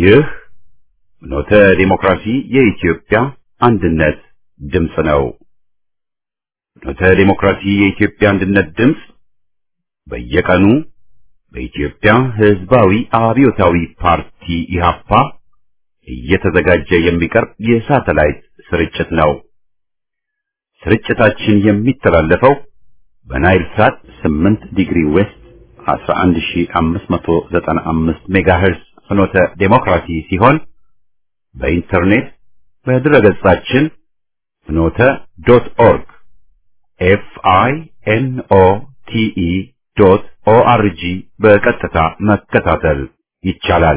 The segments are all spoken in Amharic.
ይህ ፍኖተ ዲሞክራሲ የኢትዮጵያ አንድነት ድምፅ ነው። ፍኖተ ዲሞክራሲ የኢትዮጵያ አንድነት ድምፅ በየቀኑ በኢትዮጵያ ሕዝባዊ አብዮታዊ ፓርቲ ኢህአፓ እየተዘጋጀ የሚቀርብ የሳተላይት ስርጭት ነው። ስርጭታችን የሚተላለፈው በናይል ሳት 8 ዲግሪ ዌስት 11595 ሜጋሄርዝ ፍኖተ ዴሞክራሲ ሲሆን በኢንተርኔት በድረገጻችን ፍኖተ ዶት ኦርግ ኤፍ አይ ኤን ኦ ቲ ኢ ዶት ኦ አር ጂ በቀጥታ መከታተል ይቻላል።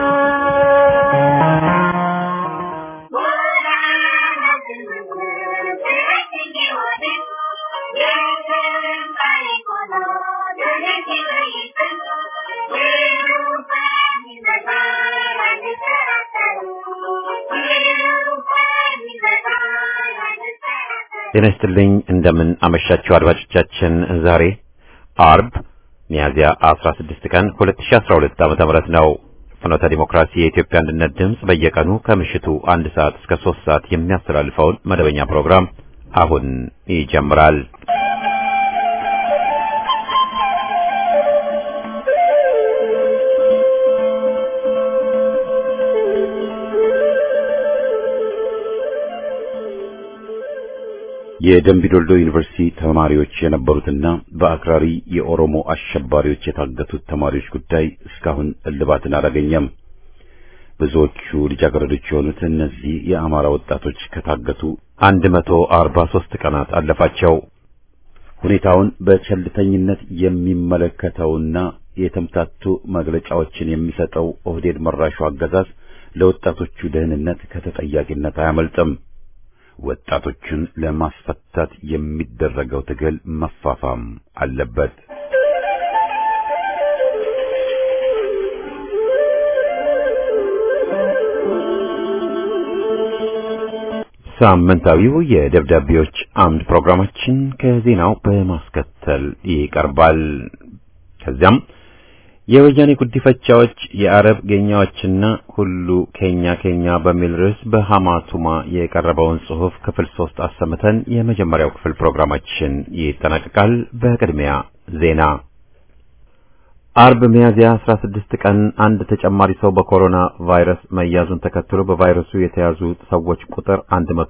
ጤና ይስጥልኝ። እንደምን አመሻችሁ አድማጮቻችን። ዛሬ አርብ ሚያዝያ 16 ቀን 2012 ዓመተ ምህረት ነው። ፍኖተ ዲሞክራሲ የኢትዮጵያ አንድነት ድምፅ በየቀኑ ከምሽቱ አንድ ሰዓት እስከ 3 ሰዓት የሚያስተላልፈውን መደበኛ ፕሮግራም አሁን ይጀምራል። የደምቢዶልዶ ዩኒቨርሲቲ ተማሪዎች የነበሩትና በአክራሪ የኦሮሞ አሸባሪዎች የታገቱት ተማሪዎች ጉዳይ እስካሁን እልባትን አላገኘም። ብዙዎቹ ልጃገረዶች የሆኑት እነዚህ የአማራ ወጣቶች ከታገቱ 143 ቀናት አለፋቸው። ሁኔታውን በቸልተኝነት የሚመለከተውና የተምታቱ መግለጫዎችን የሚሰጠው ኦህዴድ መራሹ አገዛዝ ለወጣቶቹ ደህንነት ከተጠያቂነት አያመልጥም። ወጣቶችን ለማስፈታት የሚደረገው ትግል መፋፋም አለበት። ሳምንታዊው የደብዳቤዎች አምድ ፕሮግራማችን ከዜናው በማስከተል ይቀርባል። ከዚያም የወያኔ ጉዲፈቻዎች የአረብ ጌኛዎችና ሁሉ ኬኛ ኬኛ በሚል ርዕስ በሐማቱማ የቀረበውን ጽሑፍ ክፍል ሶስት አሰምተን የመጀመሪያው ክፍል ፕሮግራማችን ይጠናቀቃል። በቅድሚያ ዜና። አርብ ሚያዝያ 16 ቀን አንድ ተጨማሪ ሰው በኮሮና ቫይረስ መያዙን ተከትሎ በቫይረሱ የተያዙ ሰዎች ቁጥር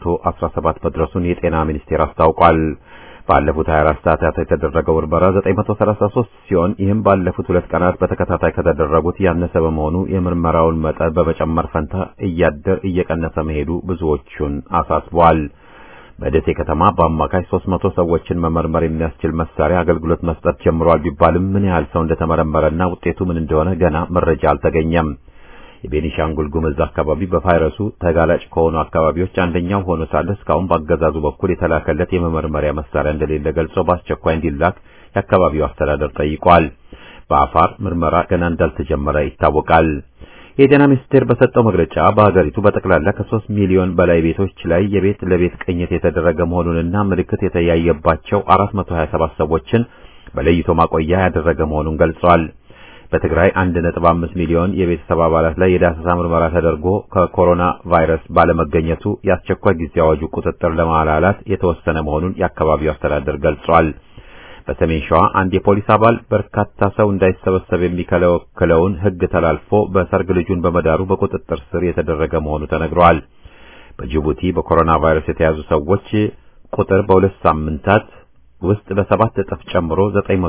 117 መድረሱን የጤና ሚኒስቴር አስታውቋል። ባለፉት 24 ሰዓታት የተደረገው ምርመራ 933 ሲሆን ይህም ባለፉት ሁለት ቀናት በተከታታይ ከተደረጉት ያነሰ በመሆኑ የምርመራውን መጠን በመጨመር ፈንታ እያደር እየቀነሰ መሄዱ ብዙዎቹን አሳስቧል። በደሴ ከተማ በአማካይ 300 ሰዎችን መመርመር የሚያስችል መሳሪያ አገልግሎት መስጠት ጀምሯል ቢባልም ምን ያህል ሰው እንደተመረመረና ውጤቱ ምን እንደሆነ ገና መረጃ አልተገኘም። የቤኒሻንጉል ጉምዝ አካባቢ በቫይረሱ ተጋላጭ ከሆኑ አካባቢዎች አንደኛው ሆኖ ሳለ እስካሁን በአገዛዙ በኩል የተላከለት የመመርመሪያ መሳሪያ እንደሌለ ገልጾ በአስቸኳይ እንዲላክ የአካባቢው አስተዳደር ጠይቋል። በአፋር ምርመራ ገና እንዳልተጀመረ ይታወቃል። የጤና ሚኒስቴር በሰጠው መግለጫ በሀገሪቱ በጠቅላላ ከሶስት ሚሊዮን በላይ ቤቶች ላይ የቤት ለቤት ቅኝት የተደረገ መሆኑንና ምልክት የተያየባቸው 427 ሰዎችን በለይቶ ማቆያ ያደረገ መሆኑን ገልጿል። በትግራይ 1.5 ሚሊዮን የቤተሰብ አባላት ላይ የዳሰሳ ምርመራ ተደርጎ ከኮሮና ቫይረስ ባለመገኘቱ የአስቸኳይ ጊዜ አዋጁ ቁጥጥር ለማላላት የተወሰነ መሆኑን የአካባቢው አስተዳደር ገልጿል። በሰሜን ሸዋ አንድ የፖሊስ አባል በርካታ ሰው እንዳይሰበሰብ የሚከለክለውን ሕግ ተላልፎ በሰርግ ልጁን በመዳሩ በቁጥጥር ስር የተደረገ መሆኑ ተነግሯል። በጅቡቲ በኮሮና ቫይረስ የተያዙ ሰዎች ቁጥር በሁለት ሳምንታት ውስጥ በሰባት እጥፍ ጨምሮ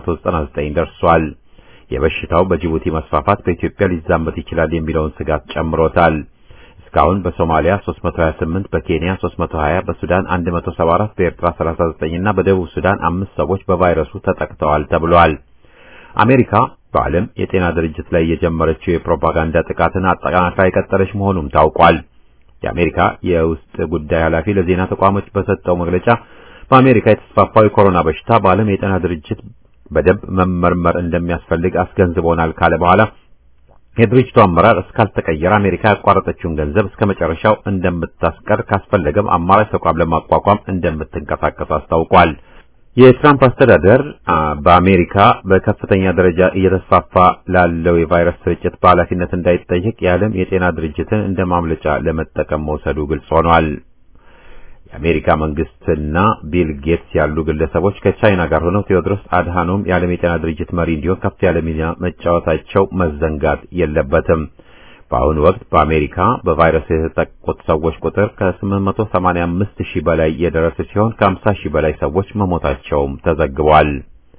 999 ደርሷል። የበሽታው በጅቡቲ መስፋፋት በኢትዮጵያ ሊዛመት ይችላል የሚለውን ስጋት ጨምሮታል። እስካሁን በሶማሊያ 328፣ በኬንያ 320፣ በሱዳን 174፣ በኤርትራ 39 እና በደቡብ ሱዳን አምስት ሰዎች በቫይረሱ ተጠቅተዋል ተብሏል። አሜሪካ በዓለም የጤና ድርጅት ላይ የጀመረችው የፕሮፓጋንዳ ጥቃትን አጠናክራ የቀጠለች መሆኑም ታውቋል። የአሜሪካ የውስጥ ጉዳይ ኃላፊ ለዜና ተቋሞች በሰጠው መግለጫ በአሜሪካ የተስፋፋው የኮሮና በሽታ በዓለም የጤና ድርጅት በደንብ መመርመር እንደሚያስፈልግ አስገንዝቦናል ካለ በኋላ የድርጅቱ አመራር እስካልተቀየረ አሜሪካ ያቋረጠችውን ገንዘብ እስከ መጨረሻው እንደምታስቀር ካስፈለገም አማራጭ ተቋም ለማቋቋም እንደምትንቀሳቀስ አስታውቋል። የትራምፕ አስተዳደር በአሜሪካ በከፍተኛ ደረጃ እየተስፋፋ ላለው የቫይረስ ስርጭት በኃላፊነት እንዳይጠየቅ የዓለም የጤና ድርጅትን እንደ ማምለጫ ለመጠቀም መውሰዱ ግልጽ ሆኗል። የአሜሪካ መንግስትና ቢል ጌትስ ያሉ ግለሰቦች ከቻይና ጋር ሆነው ቴዎድሮስ አድሃኖም የዓለም የጤና ድርጅት መሪ እንዲሆን ከፍ ያለ ሚና መጫወታቸው መዘንጋት የለበትም። በአሁኑ ወቅት በአሜሪካ በቫይረስ የተጠቁት ሰዎች ቁጥር ከ885 ሺህ በላይ የደረሰ ሲሆን ከ50 ሺህ በላይ ሰዎች መሞታቸውም ተዘግቧል።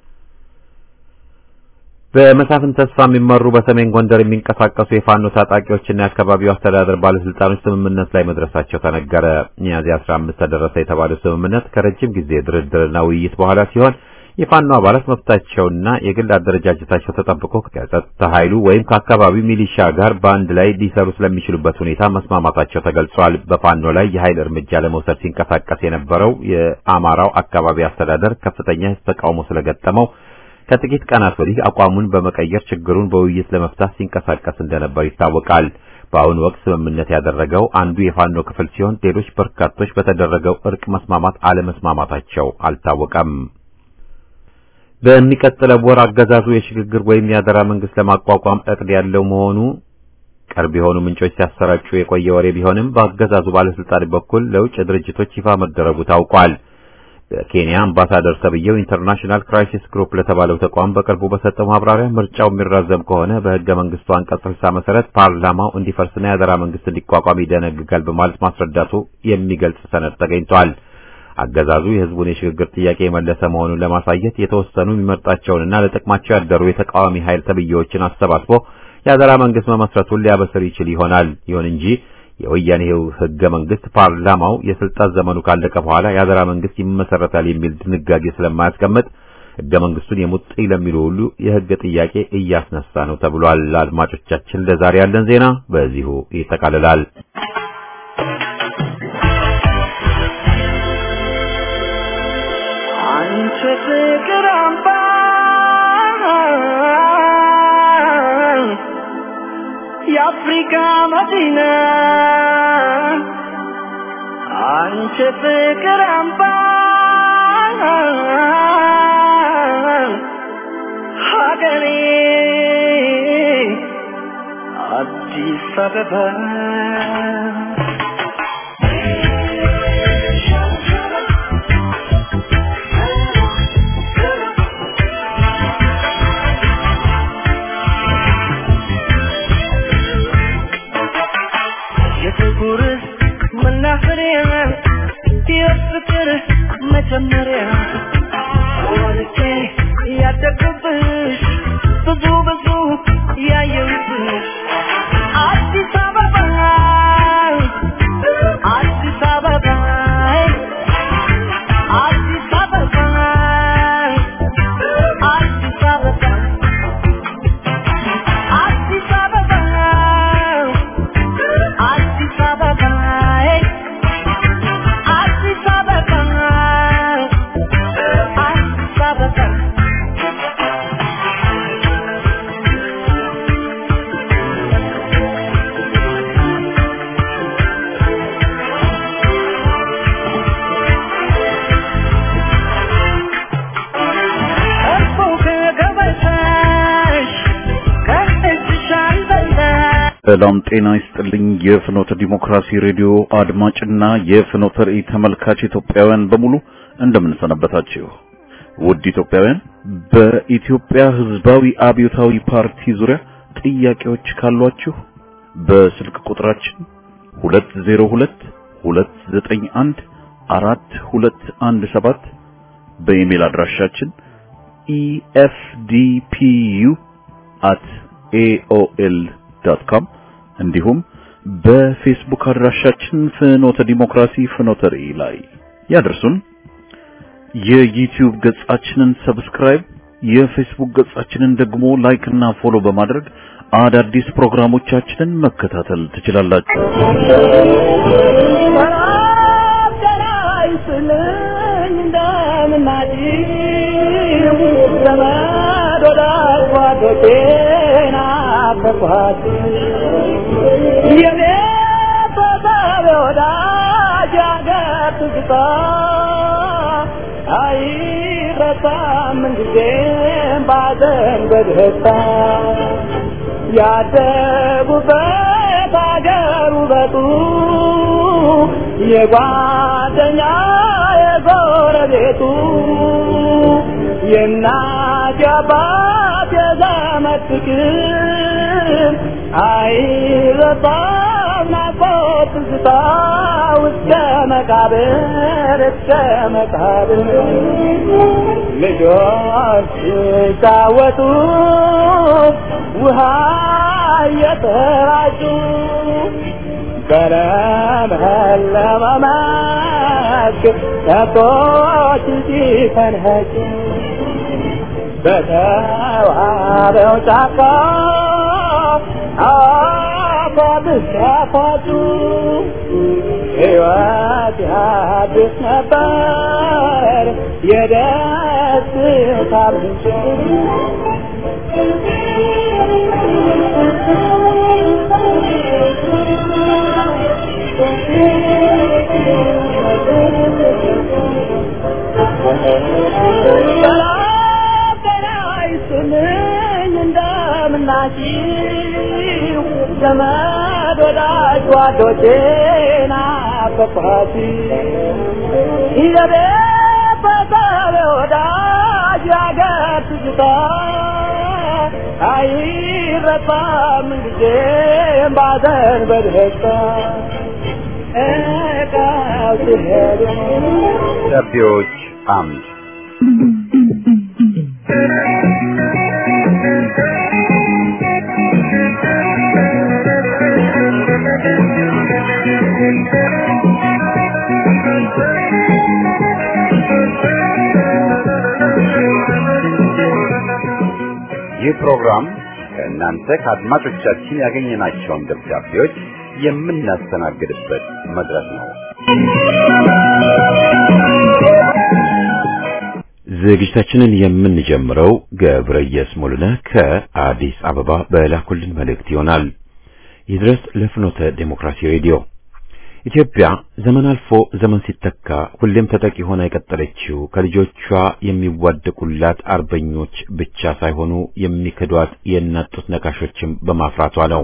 በመሳፍን ተስፋ የሚመሩ በሰሜን ጎንደር የሚንቀሳቀሱ የፋኖ ታጣቂዎችና የአካባቢው አስተዳደር ባለስልጣኖች ስምምነት ላይ መድረሳቸው ተነገረ። ሚያዝያ 15 ተደረሰ የተባለው ስምምነት ከረጅም ጊዜ ድርድርና ውይይት በኋላ ሲሆን የፋኖ አባላት መብታቸውና የግል አደረጃጀታቸው ተጠብቆ ከጸጥታ ኃይሉ ወይም ከአካባቢው ሚሊሻ ጋር በአንድ ላይ ሊሰሩ ስለሚችሉበት ሁኔታ መስማማታቸው ተገልጿል። በፋኖ ላይ የኃይል እርምጃ ለመውሰድ ሲንቀሳቀስ የነበረው የአማራው አካባቢ አስተዳደር ከፍተኛ ተቃውሞ ስለገጠመው ከጥቂት ቀናት ወዲህ አቋሙን በመቀየር ችግሩን በውይይት ለመፍታት ሲንቀሳቀስ እንደነበር ይታወቃል። በአሁኑ ወቅት ስምምነት ያደረገው አንዱ የፋኖ ክፍል ሲሆን ሌሎች በርካቶች በተደረገው እርቅ መስማማት አለመስማማታቸው አልታወቀም። በሚቀጥለው ወር አገዛዙ የሽግግር ወይም የአደራ መንግስት ለማቋቋም እቅድ ያለው መሆኑ ቅርብ የሆኑ ምንጮች ሲያሰራጩ የቆየ ወሬ ቢሆንም በአገዛዙ ባለስልጣን በኩል ለውጭ ድርጅቶች ይፋ መደረጉ ታውቋል። በኬንያ አምባሳደር ተብዬው ኢንተርናሽናል ክራይሲስ ግሩፕ ለተባለው ተቋም በቅርቡ በሰጠው ማብራሪያ ምርጫው የሚራዘም ከሆነ በህገ መንግስቱ አንቀጽ 60 መሰረት ፓርላማው እንዲፈርስና የአደራ መንግስት እንዲቋቋም ይደነግጋል በማለት ማስረዳቱ የሚገልጽ ሰነድ ተገኝቷል። አገዛዙ የህዝቡን የሽግግር ጥያቄ የመለሰ መሆኑን ለማሳየት የተወሰኑ የሚመርጣቸውንና ለጥቅማቸው ያደሩ የተቃዋሚ ኃይል ተብዬዎችን አሰባስቦ የአደራ መንግስት መመስረቱን ሊያበስር ይችል ይሆናል። ይሁን እንጂ የወያኔው ህገ መንግስት ፓርላማው የስልጣን ዘመኑ ካለቀ በኋላ የአደራ መንግስት ይመሰረታል የሚል ድንጋጌ ስለማያስቀምጥ ህገ መንግስቱን የሙጥኝ ለሚሉ ሁሉ የህግ ጥያቄ እያስነሳ ነው ተብሏል። አድማጮቻችን፣ ለዛሬ ያለን ዜና በዚሁ ይጠቃልላል። አንቺ ፍቅር አምባ የአፍሪካ መዲና አንቺ ፍቅር አምባ ሀገሬ አዲስ አበባ የፍቅር መናኸሪያ የፍቅር መጀመሪያ ወልጄ ያደግኩብሽ ብዙ ብዙ ያየሁብሽ አዲስ አበባ አዲስ አበባ አዲስ አበባ አዲስ አበባ አዲስ አበባ አዲስ አበባ አዲስ አበባ አዲስ አበባ እርፎ ከገበታሽ ከእጅሽ አልበላሽ ሰላም ጤና ይስጥልኝ። የፍኖተ ዲሞክራሲ ሬዲዮ አድማጭና የፍኖተ ራእይ ተመልካች ኢትዮጵያውያን በሙሉ እንደምን ሰነበታችሁ? ውድ ኢትዮጵያውያን፣ በኢትዮጵያ ሕዝባዊ አብዮታዊ ፓርቲ ዙሪያ ጥያቄዎች ካሏችሁ በስልክ ቁጥራችን 202 291 4217 በኢሜል አድራሻችን efdpu at aol.com እንዲሁም በፌስቡክ አድራሻችን ፍኖተ ዲሞክራሲ ፍኖተ ራእይ ላይ ያደርሱን። የዩቲዩብ ገጻችንን ሰብስክራይብ፣ የፌስቡክ ገጻችንን ደግሞ ላይክ እና ፎሎ በማድረግ አዳዲስ ፕሮግራሞቻችንን መከታተል ትችላላችሁ። አይረሳም አይረሳም ምንጊዜም ባዘን በደስታ ያደጉበት አገር ውበቱ የጓደኛ የጎረቤቱ የእናት የአባት የዘመድ ፍቅር አይረሳም ናፍቆት ትዝታ እስከ መቃብር እስከ መቃብር ልጆች ሲጫወቱ ውሃ እየተራጩ በለመለመ መስክ ከብቶች ሲፈንኸጩ በተዋበው ጫካ አፏብስ ያፏጩ ሕይወት ያድስ ነበር የደስታ ምንጭ ሰላም ጤና ይስጥልኝ እንደምናችሁ ዘመድ ወዳጅ ጓዶቼ ናፈቅኋችሁ ይዘቤት በሰብ ወዳጅ ያገር ትዝታ አይረሳም ጊዜም ባዘን በደስታ እቃው ሲሄዱ ደብዳቤዎች አምድ ይህ ፕሮግራም ከእናንተ ከአድማጮቻችን ያገኘናቸውን ደብዳቤዎች የምናስተናግድበት መድረክ ነው። ዝግጅታችንን የምንጀምረው ገብረየስ ሙሉነህ ከአዲስ አበባ በላኩልን መልእክት ይሆናል። ይድረስ ለፍኖተ ዴሞክራሲ ሬዲዮ ኢትዮጵያ ዘመን አልፎ ዘመን ሲተካ ሁሌም ተጠቂ ሆና የቀጠለችው ከልጆቿ የሚዋደቁላት አርበኞች ብቻ ሳይሆኑ የሚክዷት የእናት ጡት ነካሾችም በማፍራቷ ነው።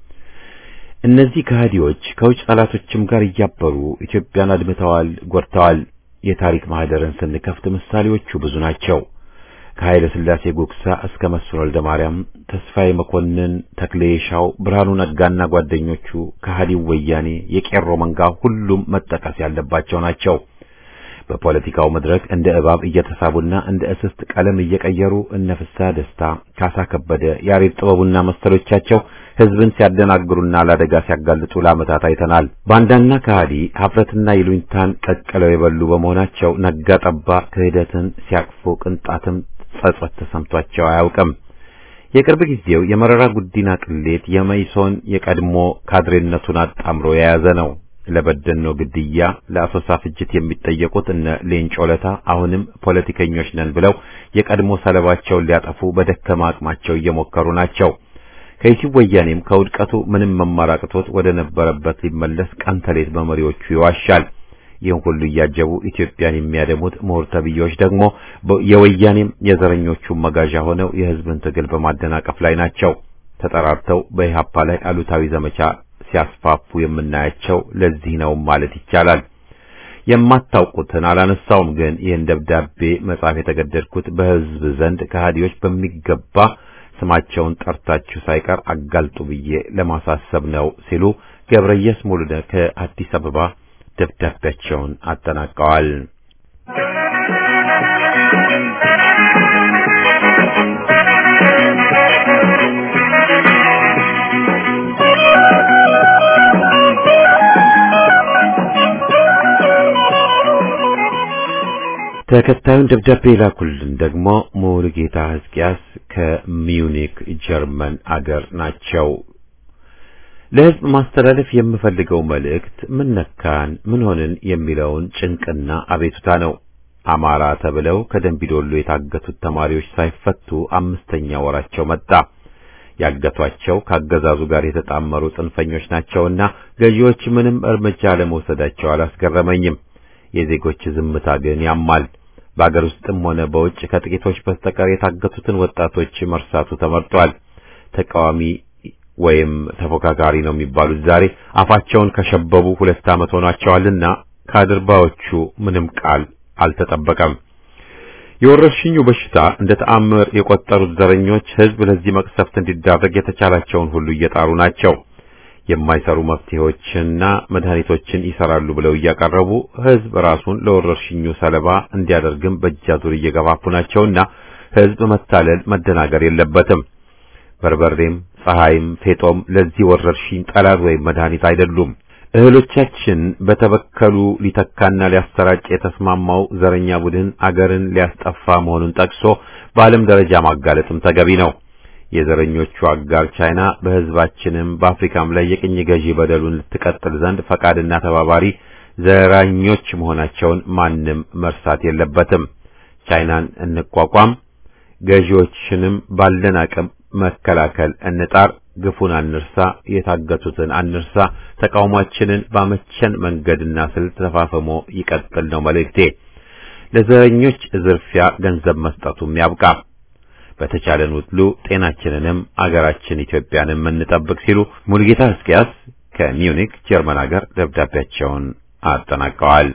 እነዚህ ከሃዲዎች ከውጭ ጠላቶችም ጋር እያበሩ ኢትዮጵያን አድምተዋል፣ ጎድተዋል። የታሪክ ማህደርን ስንከፍት ምሳሌዎቹ ብዙ ናቸው። ከኃይለ ሥላሴ ጉግሳ እስከ መስፍን ወልደ ማርያም፣ ተስፋዬ መኮንን፣ ተክሌ ሻው፣ ብርሃኑ ነጋና ጓደኞቹ፣ ከሃዲው ወያኔ፣ የቄሮ መንጋ ሁሉም መጠቀስ ያለባቸው ናቸው። በፖለቲካው መድረክ እንደ እባብ እየተሳቡና እንደ እስስት ቀለም እየቀየሩ እነ ፍስሐ ደስታ፣ ካሳ ከበደ፣ ያሬድ ጥበቡና መሰሎቻቸው ህዝብን ሲያደናግሩና ለአደጋ ሲያጋልጡ ለዓመታት አይተናል። ባንዳና ከሃዲ ሀፍረትና ይሉኝታን ቀቅለው የበሉ በመሆናቸው ነጋ ጠባ ክህደትን ሲያቅፉ ቅንጣትም ጸጸት ተሰምቷቸው አያውቅም። የቅርብ ጊዜው የመረራ ጉዲና ቅሌት የመይሶን የቀድሞ ካድሬነቱን አጣምሮ የያዘ ነው። ለበደኖ ግድያ፣ ለአሶሳ ፍጅት የሚጠየቁት እነ ሌንጮ ለታ አሁንም ፖለቲከኞች ነን ብለው የቀድሞ ሰለባቸውን ሊያጠፉ በደከማ አቅማቸው እየሞከሩ ናቸው። ከይሲው ወያኔም ከውድቀቱ ምንም መማር አቅቶት ወደ ነበረበት ሊመለስ ቀን ተሌት በመሪዎቹ ይዋሻል። ይህን ሁሉ እያጀቡ ኢትዮጵያን የሚያደሙት ምሁር ተብዬዎች ደግሞ የወያኔም የዘረኞቹም መጋዣ ሆነው የህዝብን ትግል በማደናቀፍ ላይ ናቸው። ተጠራርተው በኢህአፓ ላይ አሉታዊ ዘመቻ ሲያስፋፉ የምናያቸው ለዚህ ነው ማለት ይቻላል። የማታውቁትን አላነሳውም፣ ግን ይህን ደብዳቤ መጻፍ የተገደድኩት በህዝብ ዘንድ ከሃዲዎች በሚገባ ስማቸውን ጠርታችሁ ሳይቀር አጋልጡ ብዬ ለማሳሰብ ነው ሲሉ ገብረየስ ሙሉነህ ከአዲስ አበባ ደብዳቤያቸውን አጠናቀዋል። ተከታዩን ደብዳቤ የላኩልን ደግሞ ሙሉጌታ ሕዝቅያስ ከሚዩኒክ ጀርመን አገር ናቸው። ለሕዝብ ማስተላለፍ የምፈልገው መልእክት ምን ነካን ምን ሆንን የሚለውን ጭንቅና አቤቱታ ነው። አማራ ተብለው ከደንቢዶሎ የታገቱት ተማሪዎች ሳይፈቱ አምስተኛ ወራቸው መጣ። ያገቷቸው ካገዛዙ ጋር የተጣመሩ ጽንፈኞች ናቸውና ገዢዎች ምንም እርምጃ ለመውሰዳቸው አላስገረመኝም። የዜጎች ዝምታ ግን ያማል። በአገር ውስጥም ሆነ በውጭ ከጥቂቶች በስተቀር የታገቱትን ወጣቶች መርሳቱ ተመርጧል። ተቃዋሚ ወይም ተፎካካሪ ነው የሚባሉት ዛሬ አፋቸውን ከሸበቡ ሁለት ዓመት ሆኗቸዋልና ከአድርባዎቹ ምንም ቃል አልተጠበቀም። የወረርሽኙ በሽታ እንደ ተአምር የቆጠሩት ዘረኞች ሕዝብ ለዚህ መቅሰፍት እንዲዳረግ የተቻላቸውን ሁሉ እየጣሩ ናቸው። የማይሰሩ መፍትሄዎችንና መድኃኒቶችን ይሰራሉ ብለው እያቀረቡ ሕዝብ ራሱን ለወረርሽኙ ሰለባ እንዲያደርግም በእጃዙር እየገፋፉ ናቸውና ሕዝብ መታለል፣ መደናገር የለበትም። በርበሬም፣ ፀሐይም፣ ፌጦም ለዚህ ወረርሽኝ ጠላት ወይም መድኃኒት አይደሉም። እህሎቻችን በተበከሉ ሊተካና ሊያሰራጭ የተስማማው ዘረኛ ቡድን አገርን ሊያስጠፋ መሆኑን ጠቅሶ በዓለም ደረጃ ማጋለጥም ተገቢ ነው። የዘረኞቹ አጋር ቻይና በሕዝባችንም በአፍሪካም ላይ የቅኝ ገዢ በደሉን ልትቀጥል ዘንድ ፈቃድና ተባባሪ ዘራኞች መሆናቸውን ማንም መርሳት የለበትም። ቻይናን እንቋቋም፣ ገዢዎችንም ባለን አቅም መከላከል እንጣር። ግፉን አንርሳ፣ የታገቱትን አንርሳ። ተቃውሟችንን ባመቸን መንገድና ስልት ተፋፍሞ ይቀጥል ነው መልእክቴ። ለዘረኞች ዝርፊያ ገንዘብ መስጠቱም ያብቃ። በተቻለን ሁሉ ጤናችንንም አገራችን ኢትዮጵያንም እንጠብቅ ሲሉ ሙልጌታ ሕዝቅያስ ከሚዩኒክ ጀርመን ሀገር ደብዳቤያቸውን አጠናቀዋል።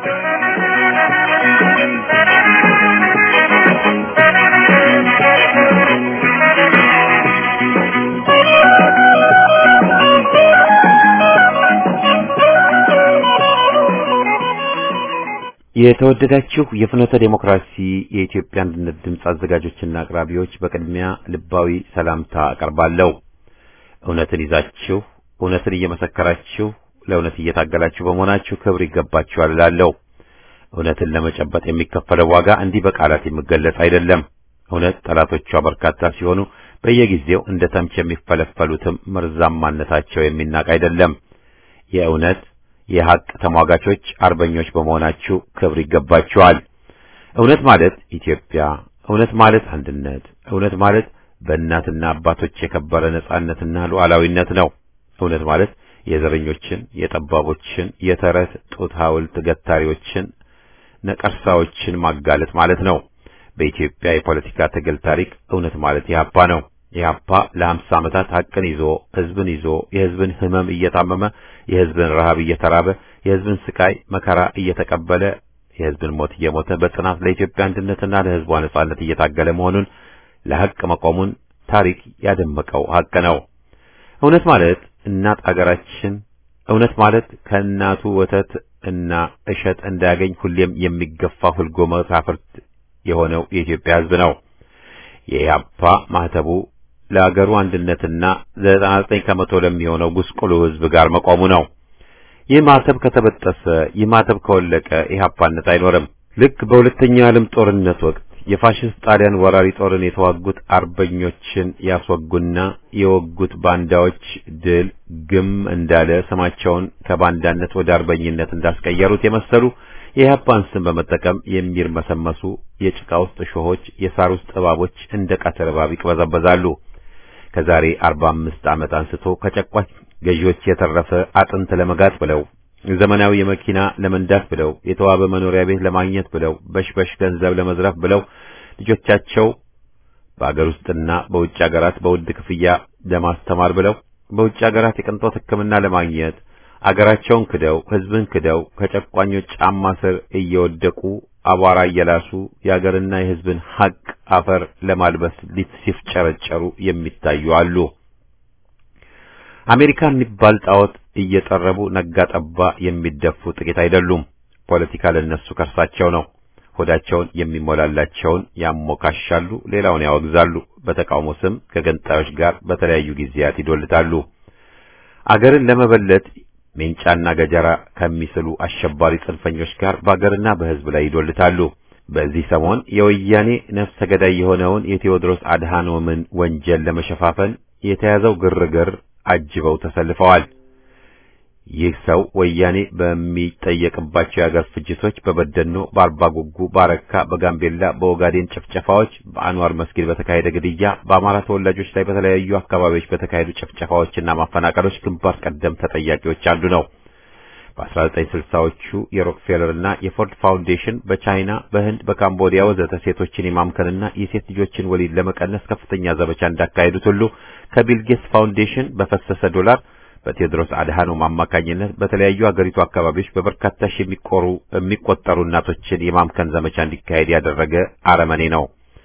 የተወደዳችሁ የፍኖተ ዴሞክራሲ የኢትዮጵያ አንድነት ድምፅ አዘጋጆችና አቅራቢዎች በቅድሚያ ልባዊ ሰላምታ አቀርባለሁ። እውነትን ይዛችሁ እውነትን እየመሰከራችሁ ለእውነት እየታገላችሁ በመሆናችሁ ክብር ይገባችኋል እላለሁ። እውነትን ለመጨበጥ የሚከፈለው ዋጋ እንዲህ በቃላት የሚገለጽ አይደለም። እውነት ጠላቶቿ በርካታ ሲሆኑ በየጊዜው እንደ ተምች የሚፈለፈሉትም መርዛማነታቸው የሚናቅ አይደለም። የእውነት የሐቅ ተሟጋቾች አርበኞች በመሆናችሁ ክብር ይገባችኋል። እውነት ማለት ኢትዮጵያ፣ እውነት ማለት አንድነት፣ እውነት ማለት በእናትና አባቶች የከበረ ነጻነትና ሉዓላዊነት ነው። እውነት ማለት የዘረኞችን፣ የጠባቦችን፣ የተረት ጡት ሐውልት ገታሪዎችን፣ ነቀርሳዎችን ማጋለጥ ማለት ነው። በኢትዮጵያ የፖለቲካ ትግል ታሪክ እውነት ማለት ኢህአፓ ነው። ኢህአፓ ለሀምሳ ዓመታት ሐቅን ይዞ ህዝብን ይዞ የህዝብን ህመም እየታመመ የህዝብን ረሃብ እየተራበ የህዝብን ስቃይ መከራ እየተቀበለ የህዝብን ሞት እየሞተ በጽናት ለኢትዮጵያ አንድነትና ለህዝቧ ነጻነት እየታገለ መሆኑን ለሐቅ መቆሙን ታሪክ ያደመቀው ሐቅ ነው። እውነት ማለት እናት አገራችን እውነት ማለት ከእናቱ ወተት እና እሸት እንዳያገኝ ሁሌም የሚገፋ ሁልጎ መሳፍርት የሆነው የኢትዮጵያ ህዝብ ነው። የኢህአፓ ማህተቡ ለአገሩ አንድነትና ዘጠና ዘጠኝ ከመቶ ለሚሆነው ጉስቁሉ ህዝብ ጋር መቆሙ ነው። ይህ ማህተብ ከተበጠሰ፣ ይህ ማህተብ ከወለቀ ኢህአፓነት አይኖርም። ልክ በሁለተኛው የዓለም ጦርነት ወቅት የፋሽስት ጣሊያን ወራሪ ጦርን የተዋጉት አርበኞችን ያስወጉና የወጉት ባንዳዎች ድል ግም እንዳለ ስማቸውን ከባንዳነት ወደ አርበኝነት እንዳስቀየሩት የመሰሉ የኢህአፓን ስም በመጠቀም የሚርመሰመሱ የጭቃ ውስጥ እሾሆች፣ የሳር ውስጥ እባቦች እንደ ቀትር እባብ ይቅበዘበዛሉ። ከዛሬ አርባ አምስት ዓመት አንስቶ ከጨቋች ገዢዎች የተረፈ አጥንት ለመጋጥ ብለው ዘመናዊ የመኪና ለመንዳት ብለው የተዋበ መኖሪያ ቤት ለማግኘት ብለው በሽበሽ ገንዘብ ለመዝረፍ ብለው ልጆቻቸው በአገር ውስጥና በውጭ ሀገራት በውድ ክፍያ ለማስተማር ብለው በውጭ ሀገራት የቅንጦት ሕክምና ለማግኘት አገራቸውን ክደው ሕዝብን ክደው ከጨቋኞች ጫማ ስር እየወደቁ አቧራ እየላሱ የአገርና የሕዝብን ሐቅ አፈር ለማልበስ ሊት ሲፍጨረጨሩ የሚታዩ አሉ። አሜሪካ የሚባል ጣዖት እየጠረቡ ነጋ ጠባ የሚደፉ ጥቂት አይደሉም። ፖለቲካ ለነሱ ከርሳቸው ነው። ሆዳቸውን የሚሞላላቸውን ያሞካሻሉ፣ ሌላውን ያወግዛሉ። በተቃውሞ ስም ከገንጣዮች ጋር በተለያዩ ጊዜያት ይዶልታሉ። አገርን ለመበለት ሜንጫና ገጀራ ከሚስሉ አሸባሪ ጽንፈኞች ጋር በአገርና በሕዝብ ላይ ይዶልታሉ። በዚህ ሰሞን የወያኔ ነፍሰ ገዳይ የሆነውን የቴዎድሮስ አድሃኖምን ወንጀል ለመሸፋፈን የተያዘው ግርግር አጅበው ተሰልፈዋል። ይህ ሰው ወያኔ በሚጠየቅባቸው የአገር ፍጅቶች በበደኖ፣ በአርባ ጉጉ፣ በአረካ፣ በጋምቤላ፣ በኦጋዴን ጭፍጨፋዎች፣ በአንዋር መስጊድ በተካሄደ ግድያ፣ በአማራ ተወላጆች ላይ በተለያዩ አካባቢዎች በተካሄዱ ጭፍጨፋዎችና ማፈናቀሎች ግንባር ቀደም ተጠያቂዎች አንዱ ነው። በ1960ዎቹ የሮክፌለርና የፎርድ ፋውንዴሽን በቻይና፣ በህንድ፣ በካምቦዲያ ወዘተ ሴቶችን የማምከንና የሴት ልጆችን ወሊድ ለመቀነስ ከፍተኛ ዘመቻ እንዳካሄዱት ሁሉ ከቢል ጌትስ ፋውንዴሽን በፈሰሰ ዶላር በቴዎድሮስ አድሃኖም አማካኝነት በተለያዩ አገሪቱ አካባቢዎች በበርካታ ሺህ የሚቆሩ የሚቆጠሩ እናቶችን የማምከን ዘመቻ እንዲካሄድ ያደረገ አረመኔ ነው።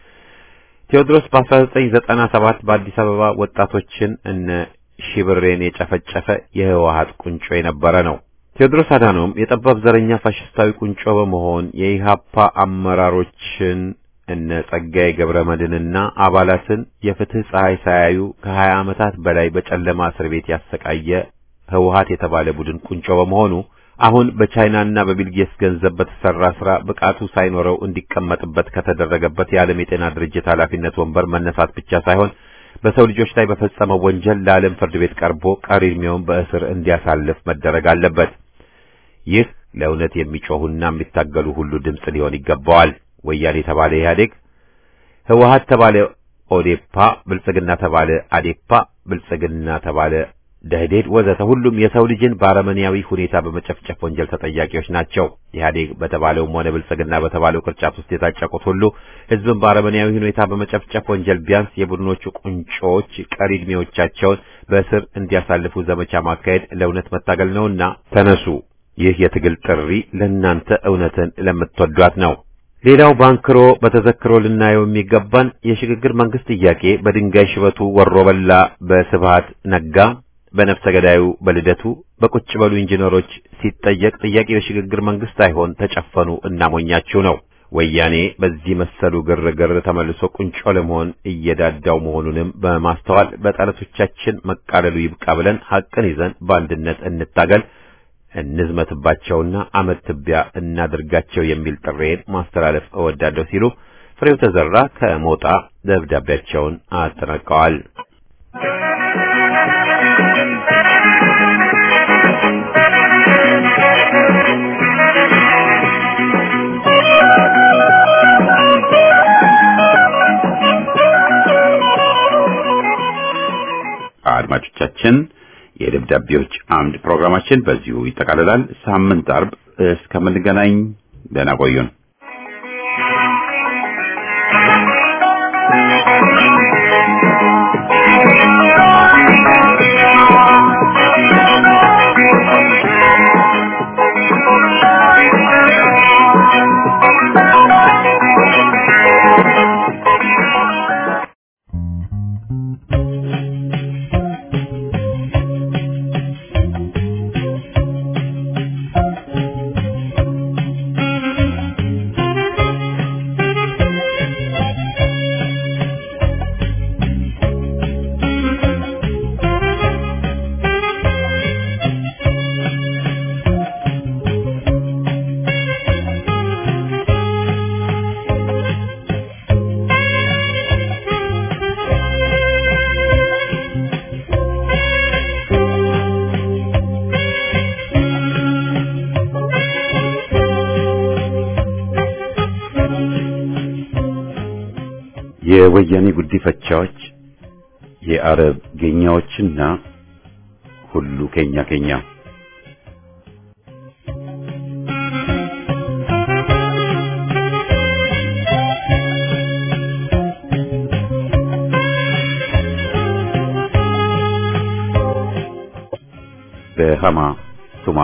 ቴዎድሮስ በ1997 በአዲስ አበባ ወጣቶችን እነ ሺብሬን የጨፈጨፈ የህወሓት ቁንጮ የነበረ ነው። ቴዎድሮስ አድሃኖም የጠባብ ዘረኛ ፋሽስታዊ ቁንጮ በመሆን የኢሃፓ አመራሮችን እነ ጸጋዬ ገብረ መድህንና አባላትን የፍትህ ፀሐይ ሳያዩ ከሀያ ዓመታት በላይ በጨለማ እስር ቤት ያሰቃየ ህወሓት የተባለ ቡድን ቁንጮ በመሆኑ አሁን በቻይናና በቢልጌትስ ገንዘብ በተሰራ ስራ ብቃቱ ሳይኖረው እንዲቀመጥበት ከተደረገበት የዓለም የጤና ድርጅት ኃላፊነት ወንበር መነሳት ብቻ ሳይሆን በሰው ልጆች ላይ በፈጸመው ወንጀል ለዓለም ፍርድ ቤት ቀርቦ ቀሪ ዕድሜውን በእስር እንዲያሳልፍ መደረግ አለበት። ይህ ለእውነት የሚጮሁና የሚታገሉ ሁሉ ድምፅ ሊሆን ይገባዋል። ወያኔ ተባለ ኢህአዴግ፣ ህወሓት ተባለ ኦዴፓ፣ ብልጽግና ተባለ አዴፓ፣ ብልጽግና ተባለ ደህዴድ ወዘተ ሁሉም የሰው ልጅን በአረመኔያዊ ሁኔታ በመጨፍጨፍ ወንጀል ተጠያቂዎች ናቸው። ኢህአዴግ በተባለውም ሆነ ብልጽግና በተባለው ቅርጫት ውስጥ የታጨቁት ሁሉ ህዝብን በአረመኔያዊ ሁኔታ በመጨፍጨፍ ወንጀል ቢያንስ የቡድኖቹ ቁንጮዎች ቀሪ ዕድሜዎቻቸውን በእስር እንዲያሳልፉ ዘመቻ ማካሄድ ለእውነት መታገል ነውና ተነሱ። ይህ የትግል ጥሪ ለእናንተ እውነትን ለምትወዷት ነው። ሌላው ባንክሮ በተዘክሮ ልናየው የሚገባን የሽግግር መንግስት ጥያቄ በድንጋይ ሽበቱ ወሮ በላ በስብሃት ነጋ በነፍሰ ገዳዩ በልደቱ በቁጭ በሉ ኢንጂነሮች ሲጠየቅ ጥያቄው የሽግግር መንግስት አይሆን ተጨፈኑ እናሞኛችሁ ነው። ወያኔ በዚህ መሰሉ ግርግር ተመልሶ ቁንጮ ለመሆን እየዳዳው መሆኑንም በማስተዋል በጠላቶቻችን መቃለሉ ይብቃ ብለን ሐቅን ይዘን በአንድነት እንታገል እንዝመትባቸውና አመት ትቢያ እናድርጋቸው የሚል ጥሬን ማስተላለፍ እወዳለሁ ሲሉ ፍሬው ተዘራ ከሞጣ ደብዳቤያቸውን አጠናቀዋል። አድማጮቻችን የደብዳቤዎች አምድ ፕሮግራማችን በዚሁ ይጠቃልላል። ሳምንት አርብ እስከምንገናኝ ደህና ቆዩን። የወያኔ ጉዲፈቻዎች የአረብ ጌኛዎችና ሁሉ ኬኛ ኬኛ በሃማ ቱማ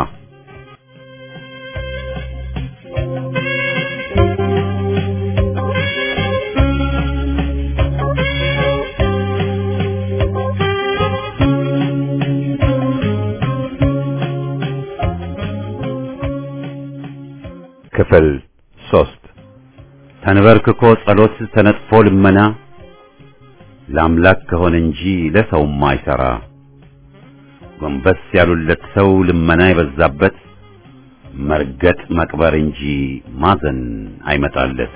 ክፍል ሶስት ተንበርክኮ ጸሎት ተነጥፎ ልመና ለአምላክ ከሆነ እንጂ ለሰውማ አይሰራ። ጎንበስ ያሉለት ሰው ልመና የበዛበት መርገጥ መቅበር እንጂ ማዘን አይመጣለት።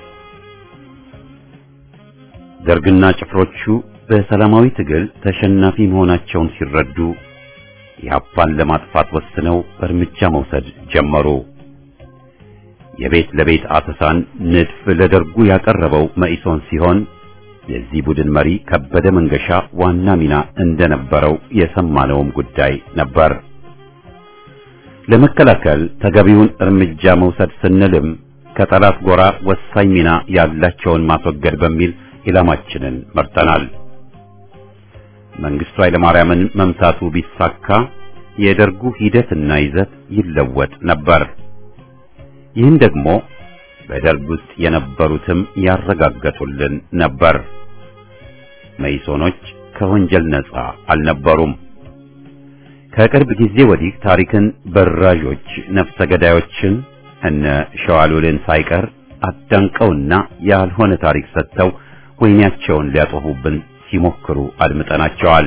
ደርግና ጭፍሮቹ በሰላማዊ ትግል ተሸናፊ መሆናቸውን ሲረዱ ኢህአፓን ለማጥፋት ወስነው እርምጃ መውሰድ ጀመሩ። የቤት ለቤት አሰሳን ንድፍ ለደርጉ ያቀረበው መኢሶን ሲሆን የዚህ ቡድን መሪ ከበደ መንገሻ ዋና ሚና እንደነበረው የሰማነውም ጉዳይ ነበር። ለመከላከል ተገቢውን እርምጃ መውሰድ ስንልም ከጠላት ጎራ ወሳኝ ሚና ያላቸውን ማስወገድ በሚል ኢላማችንን መርጠናል። መንግስቱ ኃይለማርያምን መምታቱ ቢሳካ የደርጉ ሂደትና ይዘት ይለወጥ ነበር። ይህን ደግሞ በደርግ ውስጥ የነበሩትም ያረጋገጡልን ነበር። መይሶኖች ከወንጀል ነጻ አልነበሩም። ከቅርብ ጊዜ ወዲህ ታሪክን በራዦች ነፍሰ ገዳዮችን እነ ሸዋሉልን ሳይቀር አዳንቀውና ያልሆነ ታሪክ ሰጥተው ወይናቸውን ሊያጠፉብን ሲሞክሩ አድምጠናቸዋል።